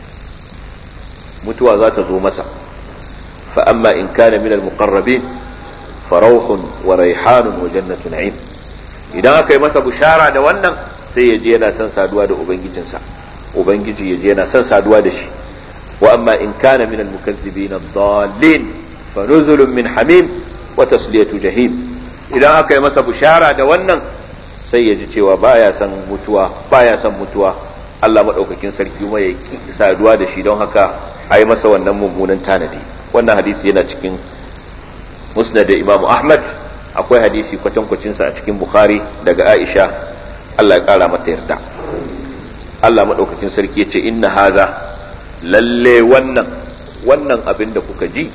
mutuwa za ta zo masa fa amma in kana min al muqarrabin farauhun wa raihanun wa jannatu na'im idan aka yi masa bushara da wannan sai ya je yana son saduwa da ubangijinsa ubangiji ya je yana son saduwa da shi wa amma in kana min al-mukazzibin ad-dallin fa nuzulun min hamim wa tasliyatu jahim idan aka yi masa bushara da wannan sai ya ji cewa baya son mutuwa baya son mutuwa Allah madaukakin sarki kuma ya ki saduwa da shi don haka ai masa wannan mummunan tanadi wannan hadisi yana cikin musnad da Imam Ahmad akwai hadisi kwatankwacinsa a cikin bukhari daga aisha allah ya kara mata yarda allah maɗaukakin sarki ya ce inna haza lalle wannan wannan abin da kuka ji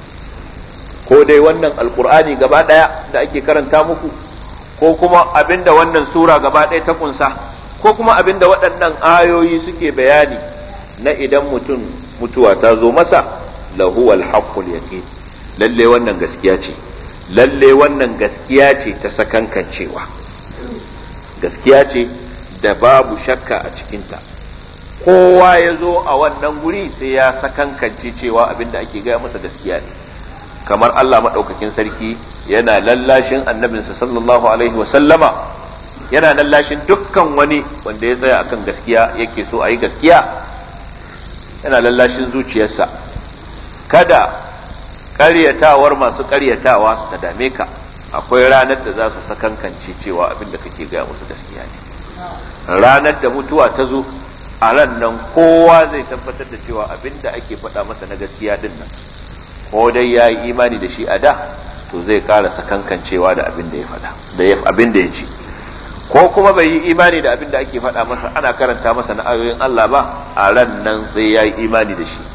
ko dai wannan alkur'ani gaba ɗaya da ake karanta muku ko kuma abin da wannan sura gaba ɗaya ta kunsa ko kuma abin da waɗannan ayoyi suke bayani na idan mutum mutuwa ta zo masa lahuwal haqqul yaqin lalle wannan gaskiya ce lalle wannan gaskiya ce ta sakankancewa gaskiya ce da babu shakka a cikinta kowa ya zo a wannan guri sai ya sakankance cewa abin da ake gaya masa gaskiya ne kamar Allah maɗaukakin sarki yana lallashin annabinsa sallallahu alaihi wasallama yana lallashin dukkan wani wanda ya tsaya akan gaskiya yake so a yi gaskiya yana lallashin zuciyarsa kada ƙaryatawar masu ƙaryatawa su ta dame ka akwai ranar da za su sakankance cewa abin da kake gaya musu gaskiya ne ranar da mutuwa ta zo a ran nan kowa zai tabbatar da cewa abin da ake faɗa masa na gaskiya din nan ko dai ya yi imani da shi a da to zai ƙara sakankancewa da abin da ya faɗa da abin da ya ci ko kuma bai yi imani da abin da ake faɗa masa ana karanta masa na ayoyin Allah ba a ran nan sai ya yi imani da shi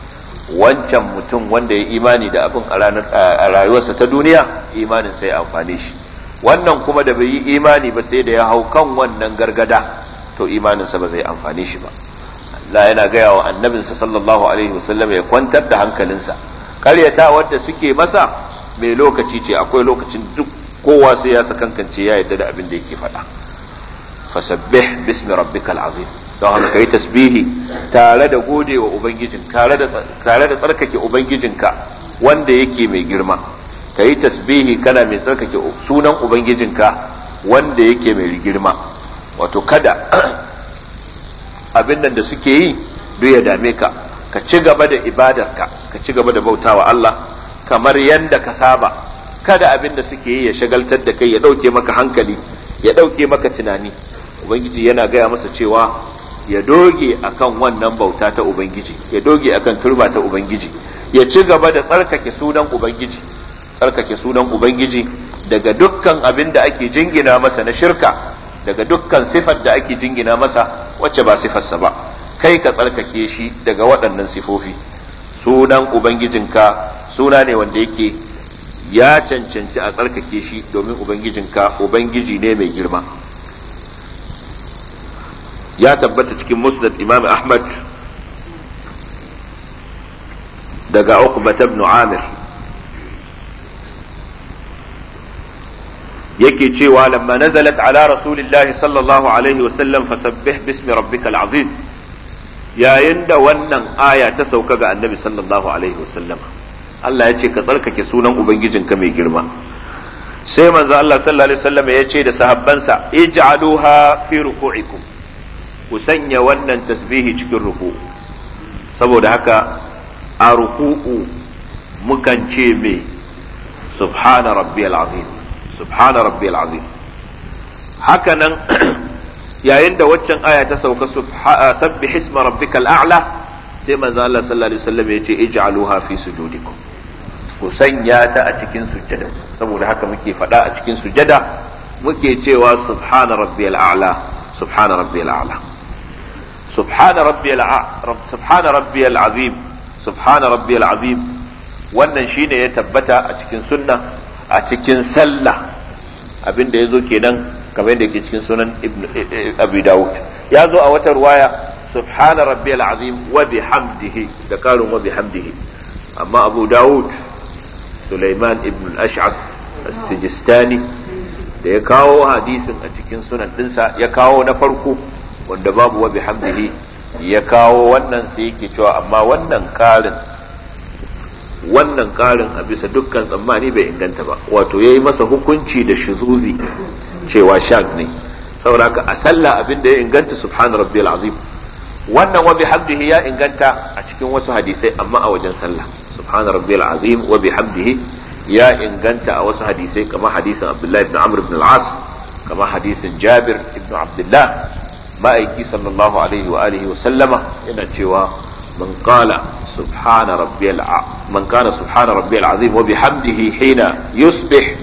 wancan mutum wanda ya imani da abin a rayuwarsa ta duniya imanin sai amfane shi wannan kuma da bai yi imani ba sai da ya hau kan wannan gargada to imaninsa ba zai amfane shi ba Allah yana gaya wa annabinsa sallallahu alaihi wasallam ya kwantar da hankalinsa karyata wadda suke masa mai lokaci ce akwai lokacin duk kowa sai ya sakankance ya yadda da abin da yake faɗa fasabbih bismi rabbikal azim don haka kai tasbihi tare da gode wa ubangijin tare da tare da tsarkake ubangijinka wanda yake mai girma kai tasbihi kana mai tsarkake sunan ubangijinka wanda yake mai girma wato kada abin nan da suke yi duk ya dame ka ka ci gaba da ibadarka ka ci gaba da bautawa Allah kamar yanda ka saba kada abin da suke yi ya shagaltar da kai ya dauke maka hankali ya dauke maka tunani ubangiji yana gaya masa cewa ya doge akan wannan bauta ta ubangiji ya doge akan turba ta ubangiji ya ci gaba da tsarkake sunan ubangiji tsarkake sunan ubangiji daga dukkan abin da ake jingina masa na shirka daga dukkan sifar da ake jingina masa wacce ba sifarsa ba kai ka tsarkake shi daga waɗannan sifofi sunan ubangijinka suna ne wanda yake ya cancanci a tsarkake shi domin ubangijinka ubangiji ne mai girma ya tabbata cikin musnad imam ahmad daga uqbat ibn amir yake cewa lamma nazalat ala rasulillahi sallallahu alaihi wasallam fasabbih bismi rabbikal azim yayin da wannan aya ta sauka ga annabi sallallahu alaihi wasallam Allah ya ce ka tsarkake sunan ubangijinka mai girma sai manzo Allah sallallahu alaihi wasallam ya ce da sahabbansa ij'aluha fi ruku'ikum ku sanya wannan tasbihi cikin ruku saboda haka a ruku'u mukan ce me subhana rabbiyal azim subhana rabbiyal azim haka nan yayin da waccan aya ta sauka sabbih isma rabbikal a'la sai manzo Allah sallallahu alaihi wasallam ya ce ij'aluha fi sujudikum ku sanya ta a cikin sujjada saboda haka muke faɗa a cikin sujjada muke cewa subhana rabbiyal a'la subhana rabbiyal a'la subhana rabbiyal subhana rabbiyal azim subhana rabbiyal azim wannan shine ya tabbata a cikin sunna a cikin sallah abinda yazo kenan kamar yadda yake cikin sunan ibn abi dawud ya zo a wata ruwaya subhana rabbiyal azim wa bihamdihi da karun wa bihamdihi amma abu dawud Sulaiman ibn al-Ash'ab as-Sijistani da ya kawo hadisin a cikin sunan dinsa ya kawo na farko wanda babu wa bihamdihi ya kawo wannan sai yake cewa amma wannan karin wannan karin a bisa dukkan tsammani bai inganta ba wato yayi masa hukunci da shuzuzi cewa shag ne saboda a sallah abin da ya inganta subhana rabbiyal azim wannan wa bihamdihi ya inganta a cikin wasu hadisai amma a wajen sallah subhana rabbiyal azim wa bihamdihi ya inganta a wasu hadisai kamar hadisin abdullahi ibn amr ibn al-as kamar hadisin jabir ibn abdullah ma'aiki sallallahu alaihi wa alihi wa sallama yana cewa man qala subhana rabbiyal man kana subhana rabbiyal azim wa bihamdihi hina yusbih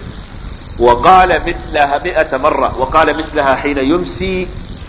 وقال مثلها مئة مرة وقال مثلها حين يمسي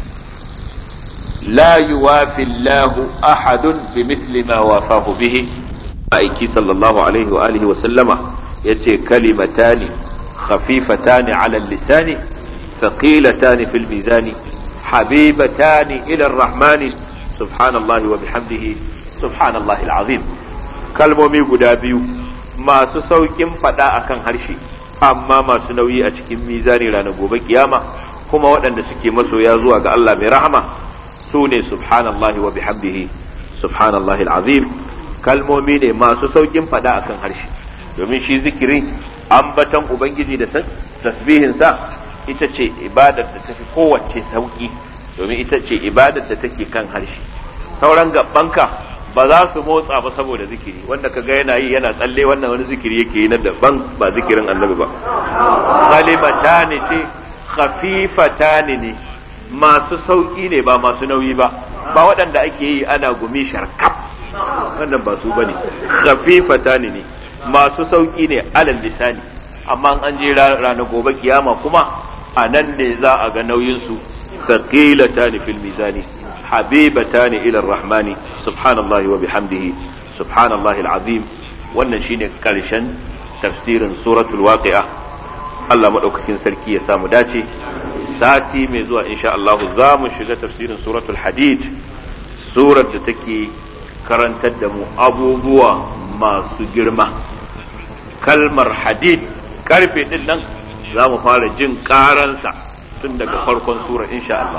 لا يوافي الله أحد بمثل ما وافاه به أيكي صلى الله عليه وآله وسلم يتي كلمتان خفيفتان على اللسان ثقيلتان في الميزان حبيبتان إلى الرحمن سبحان الله وبحمده سبحان الله العظيم kalmomi guda biyu masu saukin fada akan harshe amma masu nauyi a cikin mizani ranar gobe kiyama kuma waɗanda suke masoya zuwa ga Allah mai rahama su ne subhanallahi wa bihamdihi subhanallahi al'azim kalmomi ne masu saukin fada akan harshe domin shi zikiri ambatan ubangiji da tasbihinsa ita ce ibadar da tafi kowace sauki domin ita ce ibadar da take kan harshe sauran gabanka ba za su motsa ba saboda zikiri wanda ka ga yana yi yana tsalle wannan wani zikiri yake yi na daban ba zikirin annabi ba kalimatani ce khafifatani ne masu sauki ne ba masu nauyi ba ba waɗanda ake yi ana gumi sharkaf wannan ba su bane khafifatani ne masu sauki ne alal lisani amma an je ranar gobe kiyama kuma a nan ne za a ga nauyin su saqilatani fil mizani habibatani ila rahmani subhanallahi wa bihamdihi subhanallahi alazim wannan shine karshen tafsirin suratul waqi'a Allah madaukakin sarki ya samu dace sati mai zuwa insha Allah za mu shiga tafsirin suratul hadid surar da take karantar da mu abubuwa masu girma kalmar hadid karfe din nan za mu fara jin karansa tun daga farkon sura insha Allah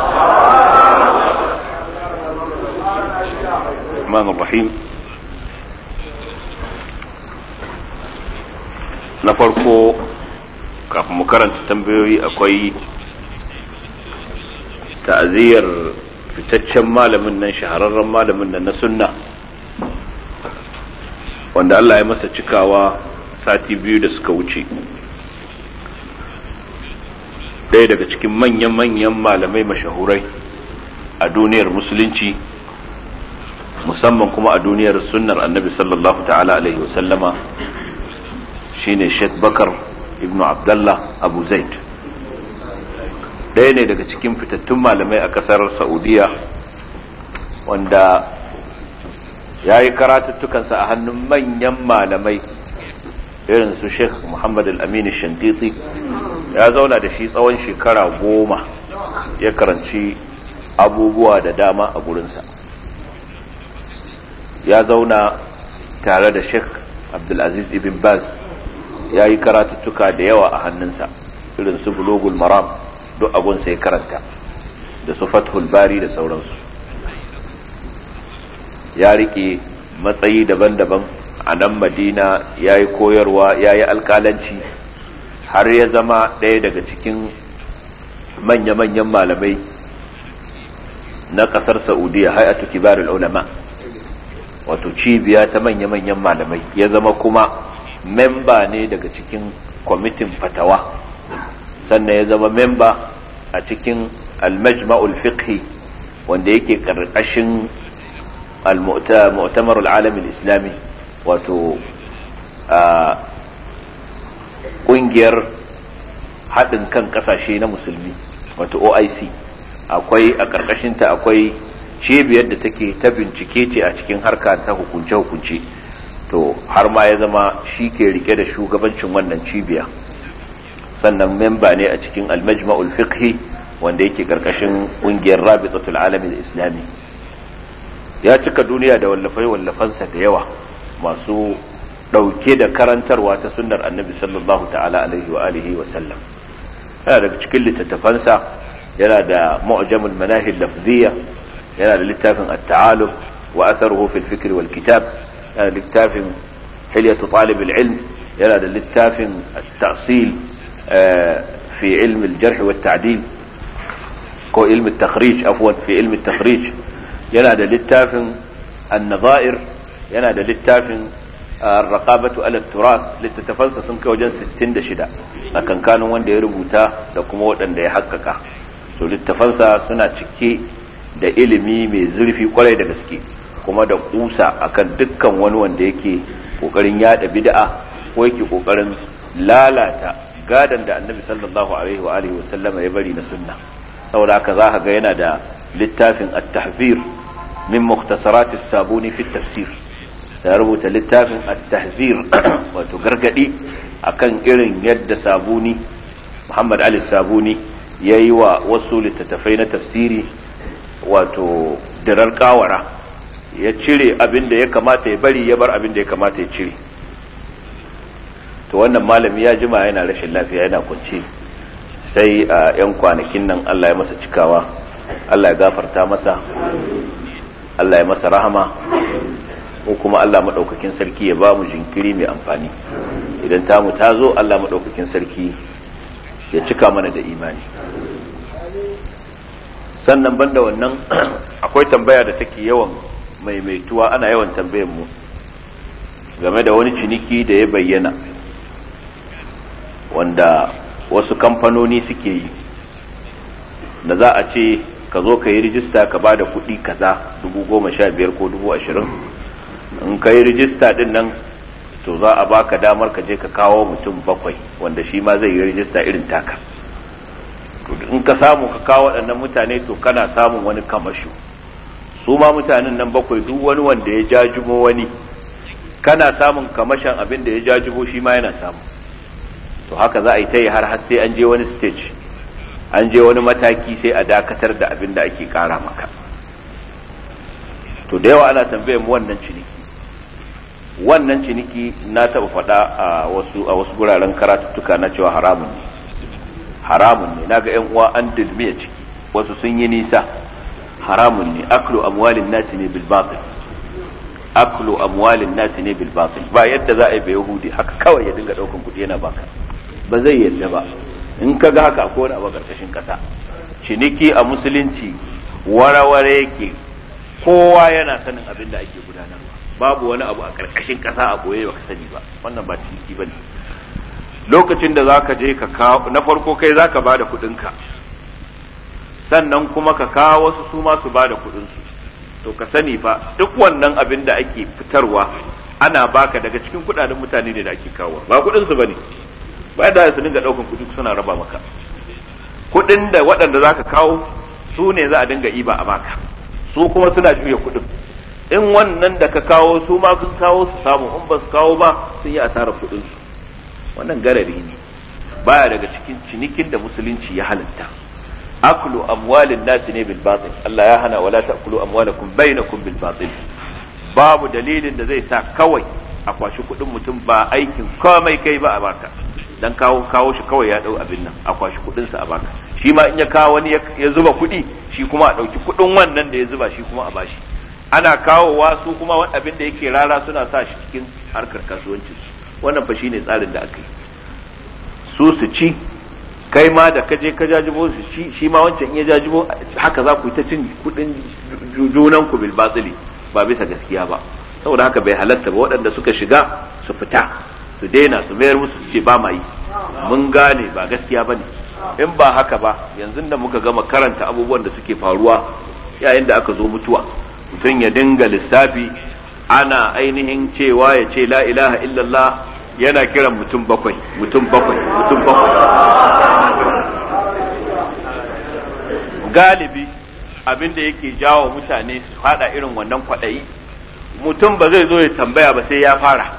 الرحمن الرحيم na farko kafin mu karanta tambayoyi akwai ta'aziyar fitaccen malamin nan shahararren malamin nan na sunna wanda Allah ya masa cikawa sati biyu da suka wuce ɗaya daga cikin manyan-manyan malamai mashahurai a duniyar musulunci musamman kuma a duniyar sunnar annabi sallallahu ta'ala alaihi wasallama shine Sheikh Bakar ibnu Abdullah Abu Zaid ɗaya ne daga cikin fitattun malamai a ƙasar Saudiya wanda ya yi karatuttukansa a hannun manyan malamai irin su Sheikh Muhammad al-Amin Shantiti ya zauna da shi tsawon shekara goma ya karanci abubuwa da dama a gurinsa ya zauna tare da Sheikh Abdulaziz ibn Baz ya yi karatuttuka da yawa a hannunsa irin su bulogul maram duk agunsa ya karanta da su fathul bari da sauransu ya rike matsayi daban-daban a nan madina ya yi koyarwa ya yi alkalanci har ya zama ɗaya daga cikin manya-manyan malamai na ƙasar saudiya hayatu kibarul ulama wato cibiya ta manya-manyan malamai ya zama kuma memba ne daga cikin kwamitin fatawa sannan ya zama memba a cikin almajma'ul fiqhi wanda yake karkashin al-mu'tamar al-alamin islami wato kungiyar haɗin kan ƙasashe na musulmi wato oic akwai a ƙarƙashinta akwai cibiyar da take ta bincike ce a cikin harka ta hukunce-hukunce to har ma ya zama shi ke rike da shugabancin wannan cibiya sannan memba ne a cikin almajma'ul fiqhi wanda yake karkashin kungiyar rabitatul alamin islami ya cika duniya da wallafai wallafansa da yawa masu dauke da karantarwa ta sunnar annabi sallallahu ta'ala alaihi wa alihi wa sallam yana daga cikin littattafansa yana da mu'jamul manahil lafziyya yana da littafin at-ta'alum wa atharuhu fil fikr wal kitab yana da littafin hilyatu talib al-ilm yana da littafin at-ta'sil fi ilm al-jarh wa at-ta'dil ko ilm at-takhrij afwan fi ilm at-takhrij yana da littafin an-nadha'ir yana da littafin الرقابة على التراث littattafansa sun kai wajen 66 a kankanin wanda ya rubuta da kuma waɗanda ya haƙƙaƙa to littafansa suna cike da ilimi mai zurfi kwarai da gaske kuma da kusa akan dukkan wani wanda yake kokarin yada bid'a ko yake kokarin lalata gadan da annabi sallallahu alaihi wa alihi wasallama ya bari na sunna saboda haka za ka ga yana da littafin at-tahzir min mukhtasarat as-sabuni fi tafsir ya rubuta littafin at-tahzir wato gargadi akan irin yadda sabuni Muhammad Ali Sabuni yayi wa wasu littattafai na tafsiri wato dirar kawara ya cire abin da ya kamata ya bari ya bar abin da ya kamata ya cire to wannan malami ya jima yana rashin lafiya yana kunce sai a 'yan kwanakin nan Allah ya masa cikawa Allah ya gafarta masa Allah ya masa rahama ko kuma Allah maɗaukakin sarki ya ba mu jinkiri mai amfani idan tamu ta zo Allah maɗaukakin sarki ya cika mana da imani sannan banda wannan akwai tambaya da take yawan maimaituwa ana yawan tambayar mu game da wani ciniki da ya bayyana wanda wasu kamfanoni suke yi da za a ce ka zo ka yi rijista ka ba da kuɗi kaza dubu goma sha biyar ko dubu ashirin in ka yi rijista din nan to za a baka damar ka je ka kawo mutum bakwai wanda shi ma zai yi rijista irin taka in ka samu ka kawo waɗannan mutane to kana samun wani kamasho su ma mutanen nan bakwai duk wani wanda ya jajubo wani kana samun kamashin abin da ya jajubo shi ma yana samu to haka za a yi ta yi har har sai an je wani stage an je wani mataki sai a dakatar da abin da ake kara maka to da yawa ana tambayar mu wannan ciniki wannan ciniki na taɓa faɗa a wasu a wasu guraren karatuttuka na cewa haramun ne haramun ne naga yan uwa an dulmiya ciki wasu sun yi nisa haramun ne aklu amwalin nasi ne bil batil aklu amwalin nasi ne bil batil ba yadda za a yi bai yahudi haka kawai ya dinga daukan kuɗi yana baka ba zai yadda ba in ka ga haka akwai wani abu karkashin kasa ciniki a musulunci waraware yake kowa yana sanin abin da ake gudanarwa babu wani abu a karkashin kasa a boye baka sani ba wannan ba ciniki bane lokacin da zaka je ka kawo na farko kai zaka bada kuɗinka sannan kuma ka kawo wasu su ma su bada kuɗinsu to ka sani fa duk wannan abin da ake fitarwa ana baka daga cikin kuɗaɗen mutane ne da ake kawo ba kuɗinsu bane ba da su dinga ɗaukan kuɗi suna raba maka kuɗin da waɗanda zaka kawo su ne za a dinga iba a baka su kuma suna juya kuɗin in wannan da ka kawo su ma sun kawo su samu in ba su kawo ba sun yi asarar kuɗinsu wannan garari ne baya daga cikin cinikin da musulunci ya halatta aklu amwalin nasi ne bil batil Allah ya hana wala ta'kulu amwalakum bainakum bil batil babu dalilin da zai sa kawai a kwashi kuɗin mutum ba aikin komai kai ba a baka dan kawo kawo shi kawai ya dau abin nan a kwashi kuɗin sa a baka shi ma in ya kawo wani ya zuba kuɗi shi kuma a ɗauki kuɗin wannan da ya zuba shi kuma a bashi ana kawowa su kuma abin da yake rara suna sa shi cikin harkar kasuwanci wannan fa shine tsarin da aka yi su su ci kai ma da kaje ka jajibo su ci shi ma wancan in ya jajibo haka za ku yi ta cin kudin junan ku bil batili ba bisa gaskiya ba saboda haka bai halatta ba waɗanda suka shiga su fita su daina su mayar musu su ce ba ma yi mun gane ba gaskiya bane in ba haka ba yanzu da muka gama karanta abubuwan da suke faruwa yayin da aka zo mutuwa mutum ya dinga lissafi ana ainihin cewa ya ce la ilaha illallah yana kiran mutum bakwai mutum bakwai mutum bakwai galibi abin da yake jawo mutane su fada irin wannan kwaɗayi mutum ba zai zo ya tambaya ba sai ya fara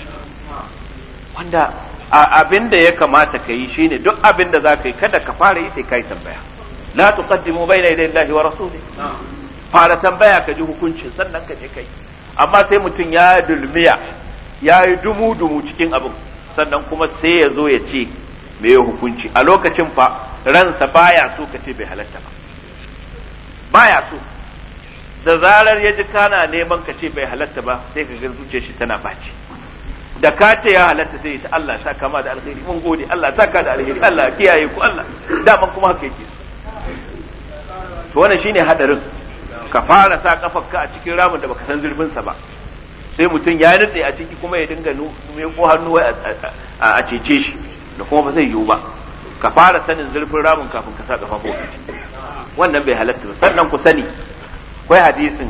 wanda abin da ya kamata ka yi shine duk abin da za ka yi kada ka fara yi sai ka yi tambaya la tuqaddimu bayna yaday Allahi wa rasuli fara tambaya ka ji hukuncin sannan ka je kai amma sai mutum ya dulmiya ya yi dumu-dumu cikin abin sannan kuma sai ya zo ya ce me ya hukunci a lokacin fa ransa baya so ka ce bai halatta ba baya so da zarar ya ji kana neman ka ce bai halatta ba sai ka ga zuciyar shi tana baci da ka ce ya halatta sai ta Allah sa kama da alheri mun gode Allah sa ka da alheri Allah kiyaye ku Allah daman kuma haka yake to wannan shine hadarin ka fara sa kafarka a cikin ramin da baka san zurfin sa ba sai mutum ya nutse a ciki kuma ya dinga ko hannu a cece shi da kuma ba zai yiwu ba ka fara sanin zurfin ramin kafin ka sa kafa wannan bai halatta ba sannan ku sani akwai hadisin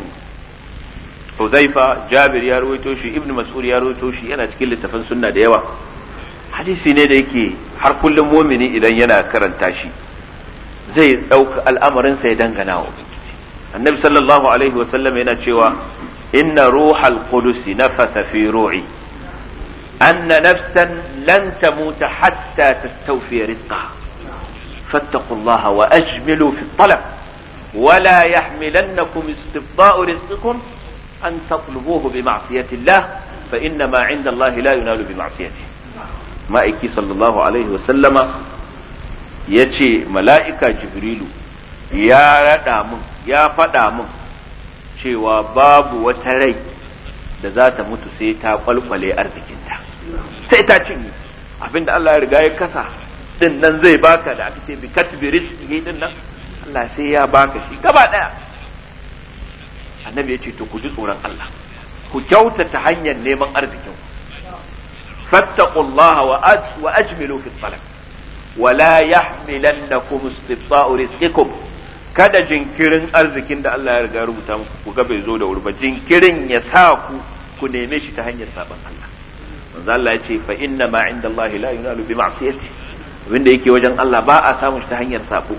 Huzaifa Jabir ya rawaito shi Ibn Mas'ud ya rawaito shi yana cikin littafin sunna da yawa hadisi ne da yake har kullum mumini idan yana karanta shi zai ɗauka al'amarin sa ya dangana wa annabi sallallahu alaihi wa sallam yana cewa inna ruhal qudus nafasa fi ru'i anna nafsan lan tamuta hatta tastawfi rizqaha فاتقوا الله وأجملوا في الطلب ولا يحملنكم استبطاء رزقكم أن تطلبوه بمعصية الله فإنما عند الله لا ينال بمعصيته ما إكي صلى الله عليه وسلم يتي ملائكة جبريل يا ردامن يا فدامن cewa babu wata rai da za ta mutu sai ta kwalkwale arzikinta sai ta cinye abinda Allah ya riga ya kasa din nan zai baka da aka ce bi katbi rizqihi din nan Allah sai ya baka shi gaba daya annabi ya ce to ku ji tsoron Allah ku kyautata hanyar neman arzikin fattaqullaha wa aj wa ajmilu fi talab wa la yahmilannakum istibsa'u rizqikum kada jinkirin arzikin da Allah ya riga rubuta muku ku ga bai zo da wuri ba jinkirin ya sa ku ku neme shi ta hanyar saban Allah manzo Allah ya ce fa inna ma inda Allah la yunalu bi ma'siyati abinda yake wajen Allah ba a samun shi ta hanyar sabo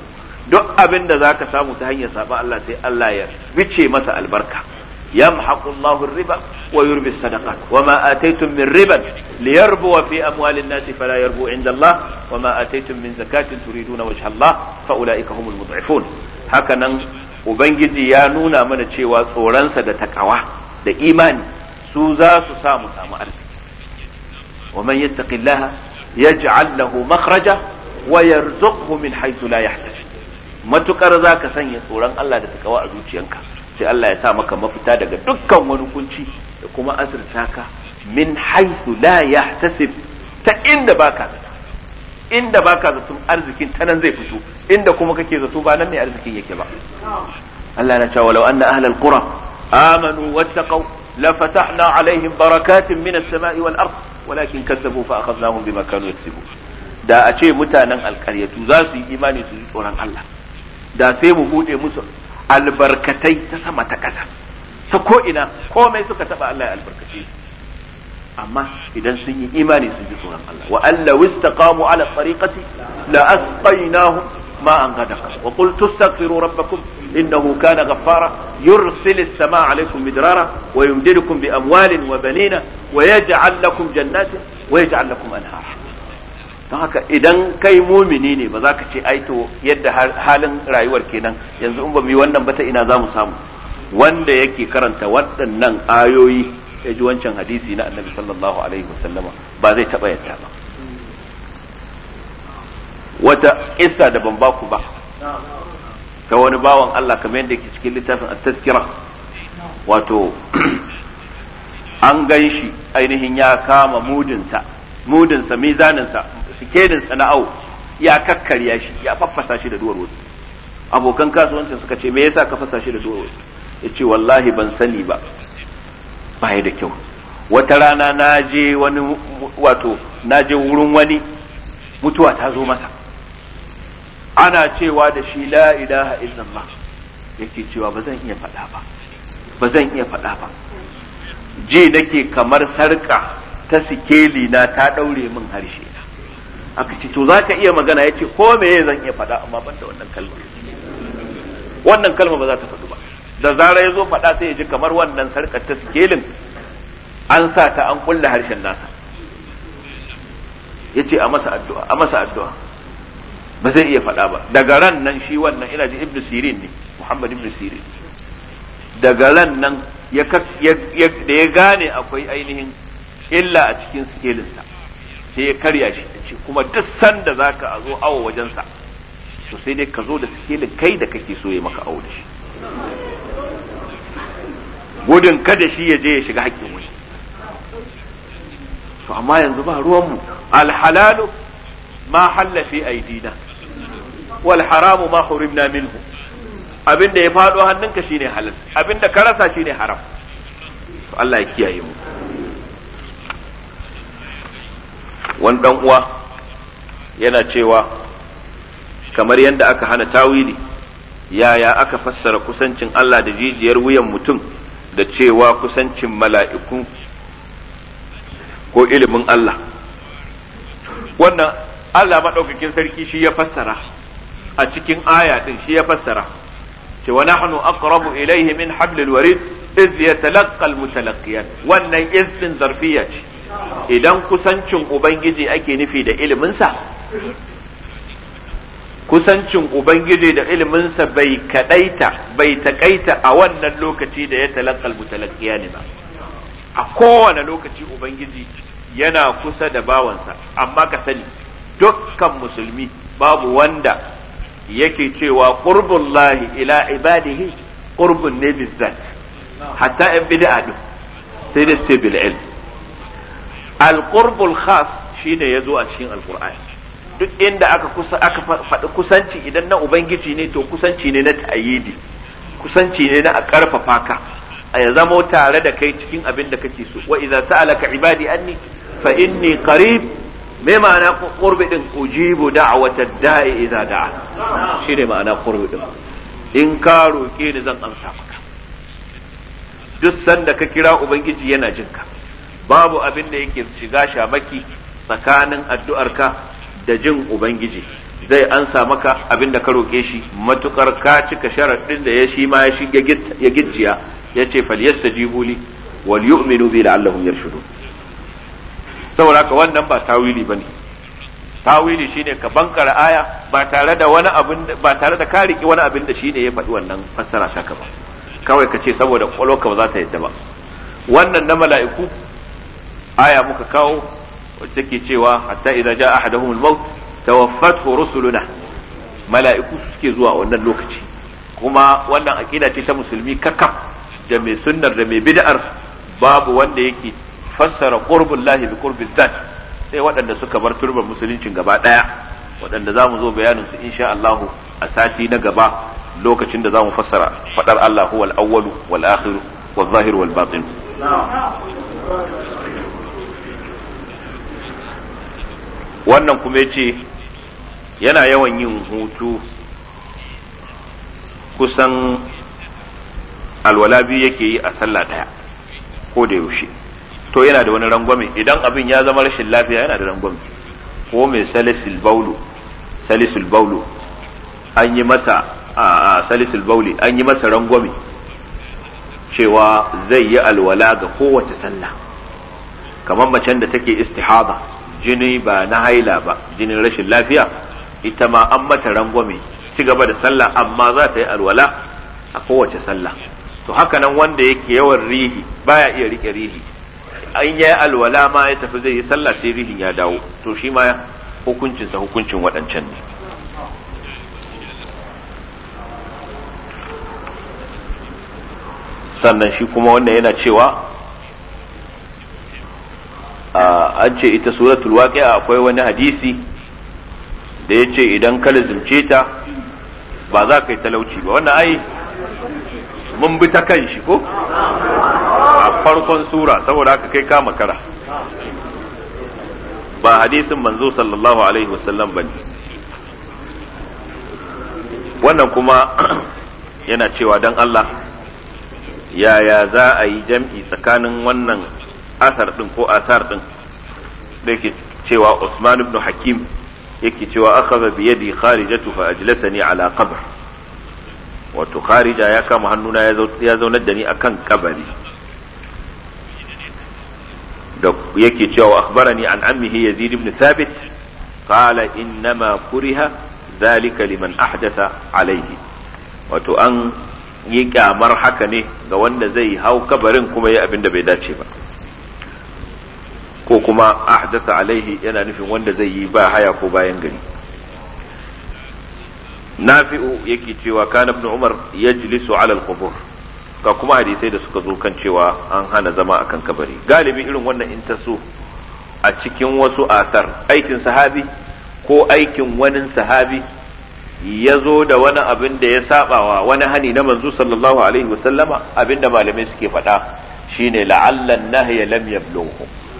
duk abin da zaka samu ta hanyar saba Allah sai Allah ya bice masa albarka yamhaqu Allahu riba wa yurbi sadaqat wa ma ataytum min riban liyarbu fi amwali an-nasi fala yarbu inda Allah wa ma ataytum min zakatin turiduna wajha Allah fa ulaika humul mud'ifun hakanan ubangiji ya nuna mana cewa tsoronsa da takawa da imani su za su samu samu arziki wa man yattaqillaha yaj'al lahu makhraja wa yarzuqhu min haythu la yahtasib matukar zaka sanya tsoron Allah da takawa a zuciyanka sai Allah ya sa maka mafita daga dukkan wani kunci da kuma azurta ka min haythu la yahtasib ta inda baka zata inda baka zaton arzikin ta nan zai fito inda kuma kake zato ba nan ne arzikin yake ba Allah na cewa law anna ahlal qura amanu wattaqaw la fatahna alaihim barakatin minas sama'i wal ard walakin kazzabu fa akhadnahum bima kanu yaksibun da a ce mutanen alkaryatu za su yi imani su yi tsoron Allah da sai mu bude musu albarkatai ta sama ta ƙasa ta ko ina komai suka taba Allah ya albarkace amma idan sun yi imani sun ji tsoron Allah wa alla wistaqamu ala tariqati la asqaynahum ma'an ghadaqa wa qul tastaghfiru rabbakum innahu kana ghaffara yursil as-samaa 'alaykum midrara wa yumdidukum bi amwalin wa banina wa yaj'al lakum jannatin wa yaj'al lakum anhara don haka idan kai mumini ne ba za ka ce ai to yadda halin rayuwar kenan yanzu in ba mu yi wannan ba ta ina za mu samu wanda yake karanta waɗannan ayoyi ya ji wancan hadisi na annabi sallallahu alaihi wasallama ba zai taɓa yadda ba wata kissa da ban baku ba ta wani bawan Allah kamar yadda yake cikin littafin at-tazkira wato an gan shi ainihin ya kama mudinsa mudinsa mizaninsa sikedinsa na au ya kakkarya shi ya faffasa shi da duwar wasu abokan kasuwancin suka ce me yasa ka fasa shi da duwar wasu ya ce wallahi ban sani ba ba da kyau wata rana na je wani wato na je wurin wani mutuwa ta zo masa ana cewa da shi la ilaha illallah yake cewa ba zan iya faɗa ba ba zan iya faɗa ba ji nake kamar sarka ta sikeli na ta ɗaure min harshe na aka ce to za ka iya magana ya ce ko me zan iya faɗa amma ban da wannan kalma wannan kalma ba za ta faɗu ba da zarar ya zo faɗa sai ya ji kamar wannan sarkar ta sikelin an sa ta an kulle harshen nasa ya ce a masa addu'a a masa addu'a ba zai iya faɗa ba daga ran nan shi wannan ina ji ibnu sirin ne muhammad ibnu sirin daga ran nan da ya gane akwai ainihin illa a cikin sikelinsa sai ya karya shi ce kuma duk sanda za ka zo awo wajensa to sai dai ka zo da sikelin kai da kake so ya maka awo da shi gudun kada shi ya je ya shiga haƙƙin wani to amma yanzu ba ruwanmu alhalalu ma halla fi aidina wal haramu ma hurimna minhu abinda ya faɗo hannunka shine halal abinda ka rasa shine haram to Allah ya kiyaye mu wani dan uwa yana cewa kamar yadda aka hana tawili yaya aka fassara kusancin Allah da jijiyar wuyan mutum da cewa kusancin mala'iku ko ilimin Allah wannan Allah maɗaukakin sarki shi ya fassara a cikin aya ɗin shi ya fassara cewa nahnu aqrabu ilayhi min hablil warid iz yatalaqqa almutalaqqiyan wannan iz din zarfiya ce idan kusancin ubangiji ake nufi da iliminsa kusancin ubangiji da iliminsa bai kadaita bai takaita a wannan lokaci da ya talaqqal mutalaqqiyan ba a kowane lokaci ubangiji yana kusa da bawansa amma ka sani dukkan musulmi babu wanda yake cewa qurbullahi ila ibadihi qurbun ne bizzat hatta yan bid'a din sai da sai bil ilm al qurbul khas shine yazo a cikin alqur'ani duk inda aka kusa aka faɗi kusanci idan na ubangiji ne to kusanci ne na ta'yidi kusanci ne na a karfafa ka a ya zamo tare da kai cikin abin da kake so wa idza sa'alaka ibadi anni fa inni qarib me ma'ana qurbi din ujibu da'wata da'i idza da'a shine ma'ana qurbi din in ka roke ni zan amsa maka duk sanda ka kira ubangiji yana jin ka babu abin da yake shiga shamaki tsakanin addu'arka da jin ubangiji zai ansa maka abin da ka roƙe shi matukar ka cika sharaɗin da ya shi ma ya shiga ya gicciya ya ce falyastajibu li wal yu'minu bi la'allahum yarshudun saboda haka wannan ba tawili bane tawili shine ka bankara aya ba tare da wani abin ba tare da ka riki wani abin da shine ya faɗi wannan fassara ta ba kawai ka ce saboda kwalwarka ba za ta yadda ba wannan na mala'iku aya muka kawo wacce take cewa hatta idza jaa ahaduhum al-maut tawaffathu rusuluna mala'iku suke zuwa wannan lokaci kuma wannan aqida ce ta musulmi kakaf da mai sunnar da mai bid'ar babu wanda yake fassara qurbul lahi bi qurbil zat sai waɗanda suka bar turbar musuluncin gaba ɗaya waɗanda za mu zo bayanin su insha Allah a sati na gaba lokacin da za mu fassara faɗar Allah huwal awwalu wal akhiru wal zahiru wal batin wannan kuma yace yana yawan yin hutu kusan alwala biyu yake yi a sallah ɗaya ko da yaushe to yana da wani rangwame idan abin ya zama rashin lafiya yana da rangwame ko mai salisul baulu salisul baulu an yi masa a salisul bauli an yi masa rangwame cewa zai yi alwala ga kowace sallah kamar macen da take istihada jini ba na haila ba jinin rashin lafiya ita ma an mata rangwame ci gaba da sallah amma za ta yi alwala a kowace sallah to haka nan wanda yake yawan rihi baya iya rike rihi an yi alwala ma ya tafi zai yi sallah sai rihin ya dawo to shi ma hukuncinsa hukuncin waɗancan ne sannan shi kuma wannan yana cewa an ce ita suratul waqi'a akwai wani hadisi da ya ce idan ka lazimce ta ba za ka yi talauci ba wannan ai mun bi ta kan shi ko a farkon sura saboda haka kai kama kara ba hadisin manzo sallallahu alaihi wasallam bane wannan kuma yana cewa dan Allah yaya za a yi jam'i tsakanin wannan asar din ko asar din da yake cewa Usman ibn Hakim yake cewa akhadha bi yadi kharijatu fa ajlasani ala qabr wato kharija ya kama hannuna ya zaunar da ni akan kabari da yake cewa akhbarani an ammihi yazid ibn thabit qala innama kuriha dhalika liman ahdatha alayhi wato an yi kyamar haka ne ga wanda zai hau kabarin kuma yi abin da bai dace ba ko kuma ahdatha alaihi yana nufin wanda zai yi ba haya ko bayan gari nafi'u yake cewa kana ibn umar yajlisu ala al-qubur ga kuma hadisai da suka zo kan cewa an hana zama akan kabari galibi irin wannan in taso a cikin wasu asar aikin sahabi ko aikin wani sahabi ya zo da wani abin da ya sabawa wani hani na manzo sallallahu alaihi wasallama abin da malamai suke faɗa shine la'allan nahya lam yablughu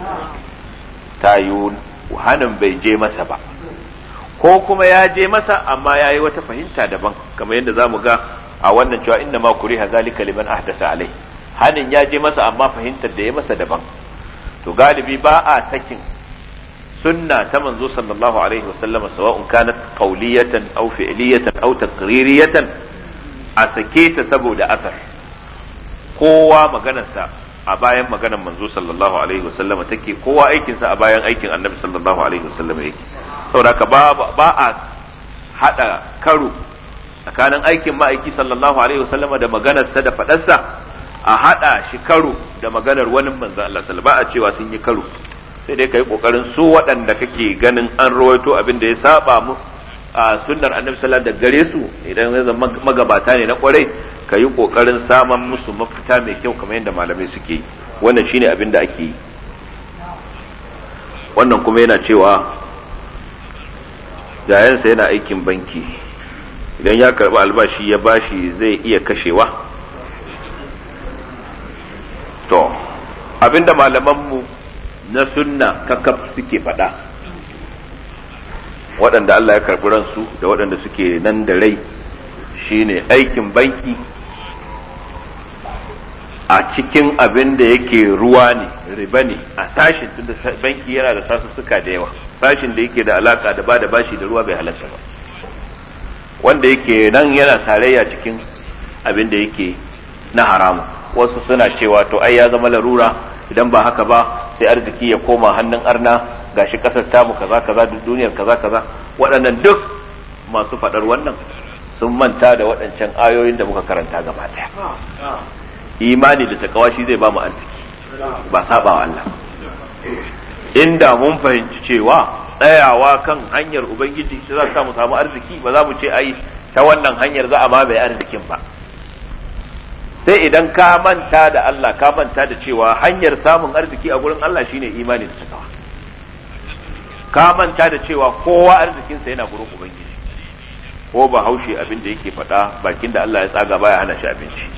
tayu hanin bai je masa ba ko kuma ya je masa amma ya yi wata fahimta daban kamar yadda za mu ga a wannan cewa inna ma kuriha zalika liman ahdasa alai hanin ya je masa amma fahimtar da ya masa daban to galibi ba a sakin sunna ta manzo sallallahu alaihi wasallam sawa'un kanat qawliyatan aw fi'liyatan aw taqririyatan a sake ta saboda asar kowa maganarsa a bayan maganar manzo sallallahu alaihi wasallam take kowa aikinsa a bayan aikin annabi sallallahu alaihi wasallam yake saboda ba ba a hada karo tsakanin aikin ma'aiki sallallahu alaihi wasallam da maganarsa da fadarsa a hada shi karo da maganar wani manzo Allah sallallahu ba a cewa sun yi karo sai dai kai kokarin su waɗanda kake ganin an rawaito abin da ya saba mu a sunnar annabi sallallahu da gare su idan ya zama magabata ne na kwarai ka yi kokarin saman musu mafita mai kyau kamar yadda malamai suke yi wannan shine abin da ake yi wannan kuma yana cewa yayansa yana aikin banki idan ya karɓi albashi ya bashi zai iya kashewa to abinda malamanmu na sunna kakaf suke faɗa waɗanda Allah ya karɓi ransu da waɗanda suke nan da rai shine aikin banki a cikin abin da yake ruwa ne riba ne a sashin tunda banki yana da sasussuka da yawa bashin da yake da alaka da ba da bashi da ruwa bai halatta ba wanda yake nan yana tarayya cikin abin da yake na haramu wasu suna cewa to ai ya zama larura idan ba haka ba sai arziki ya koma hannun arna gashi kasar tamu kaza kaza duk duniyar kaza kaza waɗannan duk masu faɗar wannan sun manta da waɗancan ayoyin da muka karanta gaba ɗaya imani da takawa shi zai ba mu arziki ba saba wa Allah inda mun fahimci cewa tsayawa kan hanyar ubangiji shi za ta mu samu arziki ba za mu ce ai ta wannan hanyar za a mamaye arzikin ba sai idan ka manta da Allah ka manta da cewa hanyar samun arziki a gurin Allah shine imani da takawa ka manta da cewa kowa arzikinsa yana gurin ubangiji ko ba haushe abin da yake faɗa bakin da Allah ya tsaga baya hana shi abinci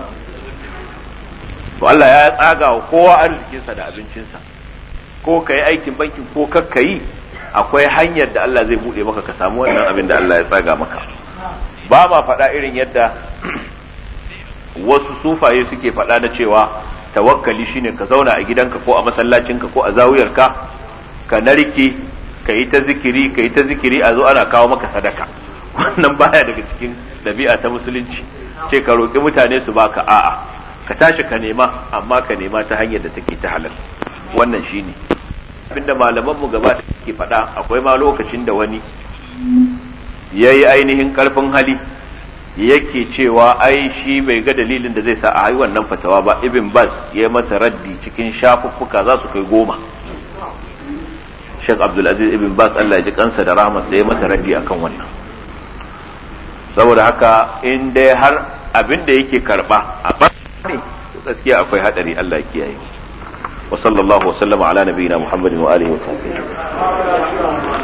to Allah ya tsaga wa kowa arzikinsa da abincinsa ko ka yi aikin bankin ko kakka yi akwai hanyar da Allah zai buɗe maka ka samu wannan abin da Allah ya tsaga maka ba ma faɗa irin yadda wasu sufaye suke faɗa na cewa tawakkali shine ka zauna a gidanka ko a masallacinka ko a zawiyarka ka narke ka yi ta zikiri ka yi ta zikiri a zo ana kawo maka sadaka wannan baya daga cikin ɗabi'a ta musulunci ce ka roƙi mutane su baka a'a ka tashi ka nema amma ka nema ta hanyar da take ta halal wannan shine abinda malaman mu gaba ke faɗa akwai ma lokacin da wani yayi ainihin karfin hali yake cewa ai shi bai ga dalilin da zai sa a yi wannan fatawa ba ibn bas ya masa raddi cikin shafuffuka za su kai goma Sheikh Abdulaziz ibn Bas Allah ya ji kansa da rahmat da ya masa raddi akan wannan saboda haka in dai har abin da yake karba a bane gaskiya akwai hadari Allah ya kiyaye wa sallallahu wa sallama ala nabiyina Muhammadin wa alihi wa sahbihi